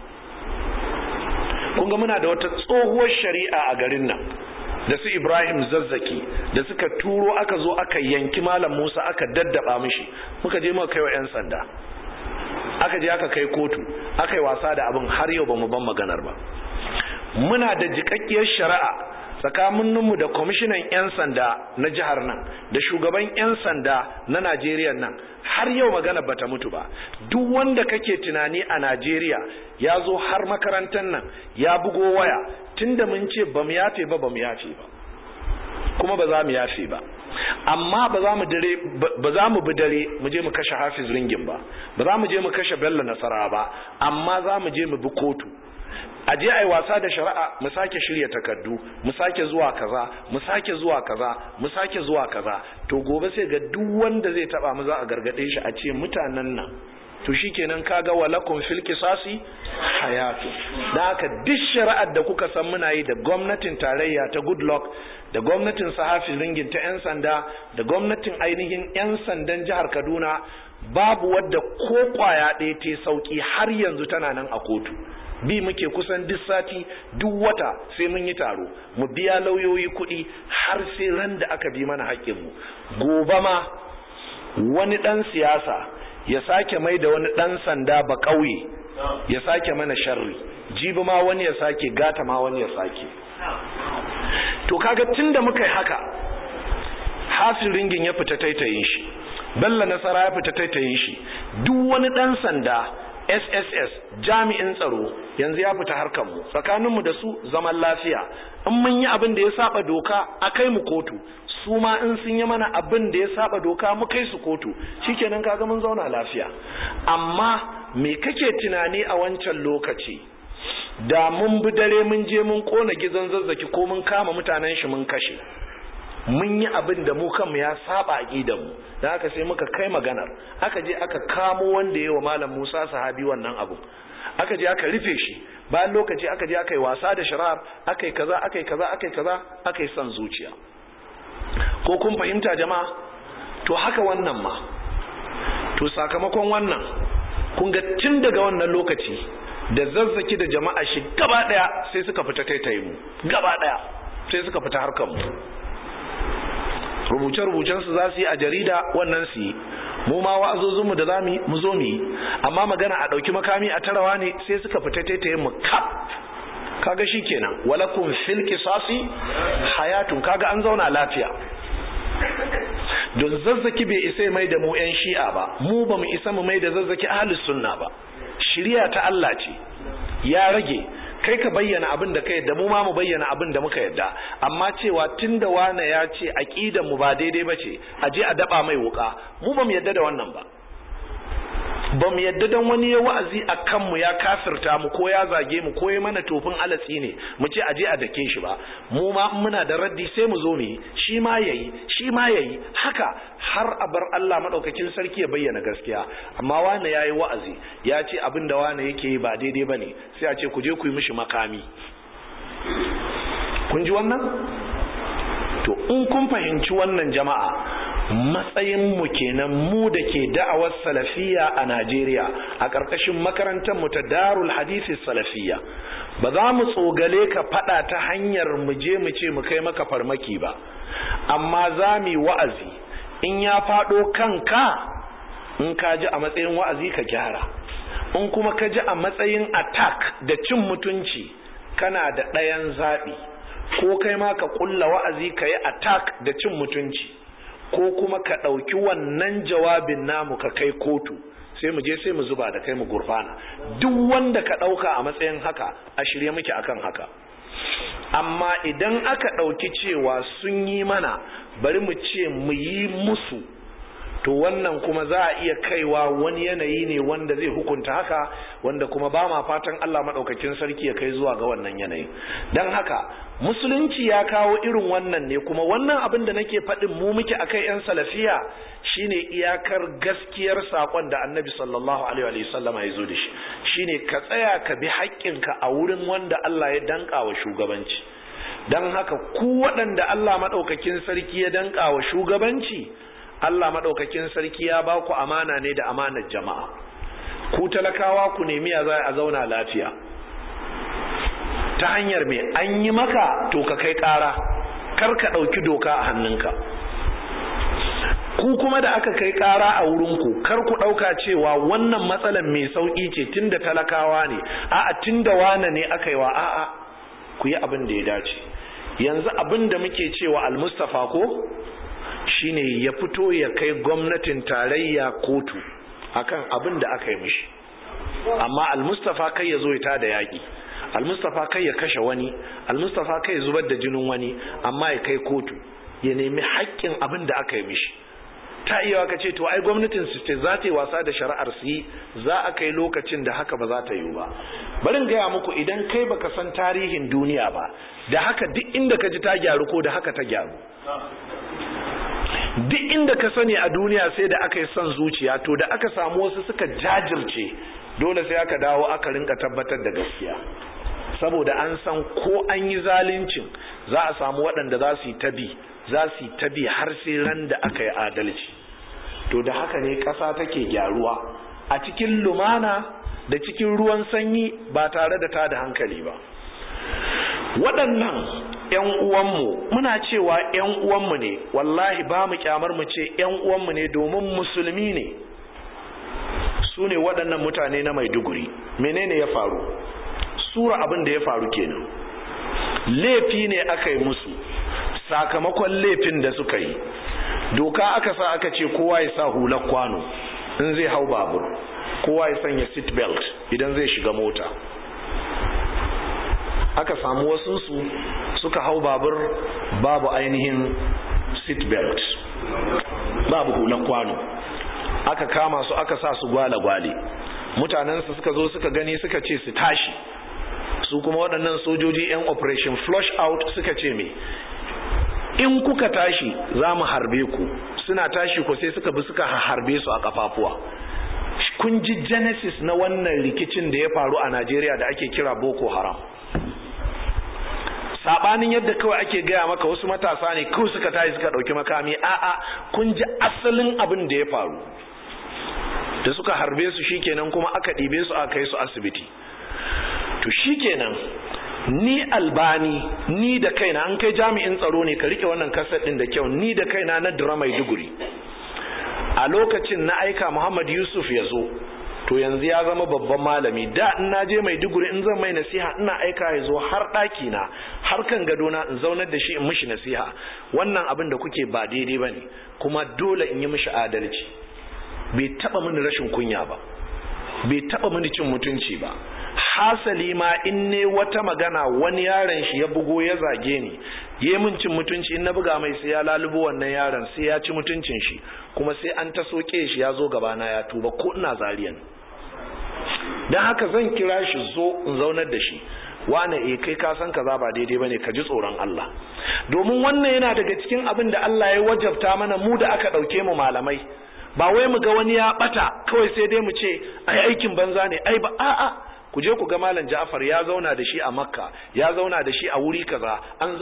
kun ga muna da wata tsohuwar shari'a a garin nan da su Ibrahim zazzaki da suka turo aka zo aka yanki malam Musa aka daddaba mishi muka je muka kai wa 'yan sanda aka je aka kai kotu aka yi wasa da abin har yau ba mu ban maganar ba muna da jikakkiyar shari'a tsakaninmu da kwamishinan 'yan sanda na jihar nan da shugaban 'yan sanda na najeriya nan har yau magana bata mutu ba duk wanda kake tunani a najeriya ya zo har makarantar nan ya bugo waya tunda mun ce ba mu yafe ba ba mu yafe ba kuma ba za mu yafe ba amma ba za mu dare ba za mu bi dare mu je mu kashe hafiz ringin ba ba za mu je mu kashe bello nasara ba amma za mu je mu bi kotu a je ai wasa da shari'a mu sake shirya takardu mu sake zuwa kaza mu sake zuwa kaza mu sake zuwa kaza to gobe sai ga duk wanda zai taba mu za a gargade shi a ce mutanen nan to shikenan kaga walakum fil qisasi hayatu dan haka duk shari'ar da kuka san muna yi da gwamnatin tarayya ta goodluck da gwamnatin sahafi ringin ta yan sanda da gwamnatin ainihin yan sandan jihar kaduna babu wadda ko kwaya ɗaya ta sauki har yanzu tana nan a kotu bi muke kusan duk sati duk wata sai mun yi taro mu biya lauyoyi kuɗi har sai ran da aka bi mana haƙƙinmu gobe ma wani ɗan siyasa ya sake mai da wani ɗan sanda ba ƙauye ya sake mana sharri jibi ma wani ya sake gata ma wani ya sake to kaga tun da muka yi haka hasin ringin ya fita taitayin shi bella nasara ya fita taitayin shi duk wani ɗan sanda sss jami'in tsaro yanzu ya fita harkar mu tsakaninmu da su zaman lafiya in mun yi abin da ya saba doka a kai mu kotu su ma in sun yi mana abin da ya saba doka mu kai su kotu shikenan kaga mun zauna lafiya amma me kake tunani a wancan lokaci da mun bi dare mun je mun kona gizon zazzaki ko mun kama mutanen shi mun kashe mun yi abin da mu kanmu ya saba a mu da haka sai muka kai maganar aka je aka kamo wanda ya wa malam musa sahabi wannan abu aka je aka rufe shi bayan lokaci aka je aka yi wasa da shirar aka yi kaza aka yi kaza aka yi kaza aka yi son zuciya ko kun fahimta jama'a to haka wannan ma to sakamakon wannan kun ga tun daga wannan lokaci da zazzaki da jama'a shi gaba daya sai suka fita taitaye mu gaba daya sai suka fita harkar mu rubuce-rubucen su za su yi a jarida wannan su yi mu ma wa'azozin mu da za mu zo mu yi amma magana a ɗauki makami a tarawa ne sai suka fita taitaye mu kap kaga shikenan walakum fil qisasi hayatun kaga an zauna lafiya don zazzaki bai isa mai da mu yan shi'a ba mu ba mu isa mu mai da zazzaki ahlus sunna ba shiriya ta Allah ce ya rage kai ka bayyana abin da ka yadda mu ma mu bayyana abin da muka yadda amma cewa tunda wane ya ce aqidan mu ba daidai bace a je a daba mai wuka mu ba mu yadda da wannan ba ba mu yadda don wani ya wa'azi a kanmu ya kafirta mu ko ya zage mu ko ya mana tofin alatsi ne mu ce aje a dake shi ba mu ma muna da raddi sai mu zo mu yi shi ma yayi shi ma yayi haka har a bar Allah madaukakin sarki ya bayyana gaskiya amma wane yayi wa'azi ya ce abin da wane yake yi ba daidai bane sai a ce ku je ku yi mishi makami kun ji wannan to in kun fahimci wannan jama'a matsayinmu kenan mu da ke da'awar salafiya a Najeriya a ƙarƙashin makarantar mu ta Darul Hadisi Salafiya ba za mu tsogale ka faɗa ta hanyar mu je mu ce mu kai maka farmaki ba amma za mu yi wa'azi in ya faɗo kanka in ka ji a matsayin wa'azi ka gyara in kuma ka ji a matsayin attack da cin mutunci kana da ɗayan zaɓi ko kai ma ka ƙulla wa'azi ka yi attack da cin mutunci ko kuma ka ɗauki wannan jawabin namu ka kai kotu sai mu je sai mu zuba da kai mu gurfana duk wanda ka ɗauka a matsayin haka a shirye muke akan haka amma idan aka ɗauki cewa sun yi mana bari mu ce mu yi musu to wannan kuma za a iya kaiwa wani yanayi ne wanda zai hukunta haka wanda kuma ba ma fatan Allah maɗaukakin sarki ya kai zuwa ga wannan yanayi don haka musulunci ya kawo irin wannan ne kuma wannan abin da nake faɗin mu muke akai 'yan salafiya shine iyakar gaskiyar saƙon da annabi sallallahu alaihi wa sallama ya zo da shi shine ka tsaya ka bi haƙƙinka a wurin wanda Allah ya danƙa wa shugabanci don haka ku waɗanda Allah maɗaukakin sarki ya danƙa wa shugabanci Allah maɗaukakin sarki ya ba ku amana ne da amanar jama'a ku talakawa ku nemi ya za a zauna lafiya ta hanyar mai an yi maka to ka kai ƙara kar ka ɗauki doka a hannunka ku kuma da aka kai ƙara a wurinku kar ku ɗauka cewa wannan matsalar mai sauƙi ce tun da talakawa ne a'a tun da wane ne aka yi wa a'a ku yi abin da ya dace yanzu abin da muke cewa almustafa ko shine ya fito ya kai gwamnatin tarayya kotu akan abin da aka yi mishi amma almustafa kai ya zo ya tada yaƙi almustafa kai ya kashe wani almustafa kai ya zubar da jinin wani amma ya kai kotu ya nemi haƙƙin abin da aka yi mishi ta iya ka ce to ai gwamnatin su ce za ta yi wasa da shari'ar su yi za a kai lokacin da haka ba za ta yi ba barin gaya muku idan kai baka san tarihin duniya ba da haka duk inda ka ji ta gyaru ko da haka ta gyaru duk inda ka sani a duniya sai da aka yi son zuciya to da aka samu wasu suka jajirce dole sai aka dawo aka rinka tabbatar da gaskiya saboda an san ko an yi zaluncin za a samu waɗanda za su yi tabi za su yi tabi har sai ran da aka yi adalci to da haka ne ƙasa take gyaruwa a cikin lumana da cikin ruwan sanyi ba tare da tada hankali ba waɗannan 'yan uwanmu muna cewa 'yan uwanmu ne wallahi ba mu kyamar mu ce 'yan uwanmu ne domin musulmi ne su ne waɗannan mutane na maiduguri menene ya faru sura abin da ya faru kenan laifi ne aka yi musu sakamakon laifin da suka yi doka aka sa aka ce kowa ya sa hular kwano in zai hau babur kowa ya sanya seat belt idan zai shiga mota aka samu wasunsu suka hau babur babu ainihin seat belt babu hular kwano aka kama su aka sa su gwale-gwale mutanensu suka zo suka gani suka ce su tashi su kuma waɗannan sojoji 'yan operation flush out suka ce me in kuka tashi za mu harbe ku suna tashi ko sai suka bi suka harbe su a kafafuwa kun ji genesis na wannan rikicin da ya faru a najeriya da ake kira boko haram sabanin yadda kawai ake gaya maka wasu matasa ne kawai suka tashi suka ɗauki makami a'a kun ji asalin abin da ya faru da suka harbe su shikenan kuma aka ɗibe su aka kai su asibiti to shikenan ni albani ni da kaina an kai jami'in tsaro ne ka rike wannan kasar din da kyau ni da kaina na dira mai duguri a lokacin na aika muhammad yusuf ya zo to yanzu ya zama babban malami da in na je mai duguri in zan mai nasiha ina aika ya zo har ɗaki na har kan gadona in zaunar da shi in mishi nasiha wannan abin da kuke ba daidai ba ne kuma dole in yi mishi adalci bai taba mini rashin kunya ba bai taba mini cin mutunci ba hasali ma in ne wata magana wani yaron shi ya bugo ya zage ni yi min cin mutunci in na buga mai sai ya lalubo wannan yaron sai ya ci mutuncin shi kuma sai an ta soke shi ya zo gabana ya tuba ko ina zariyan don haka zan kira shi zo in zaunar da shi wane eh kai ka san kaza ba daidai bane ka ji tsoron Allah domin wannan yana daga cikin abin da Allah ya wajabta mana mu da aka dauke mu malamai ba wai mu ga wani ya bata kawai sai dai mu ce ai aikin banza ne ai ba a'a ku je ku ga malam Ja'far ya zauna da shi a Makka ya zauna da shi a wuri kaza an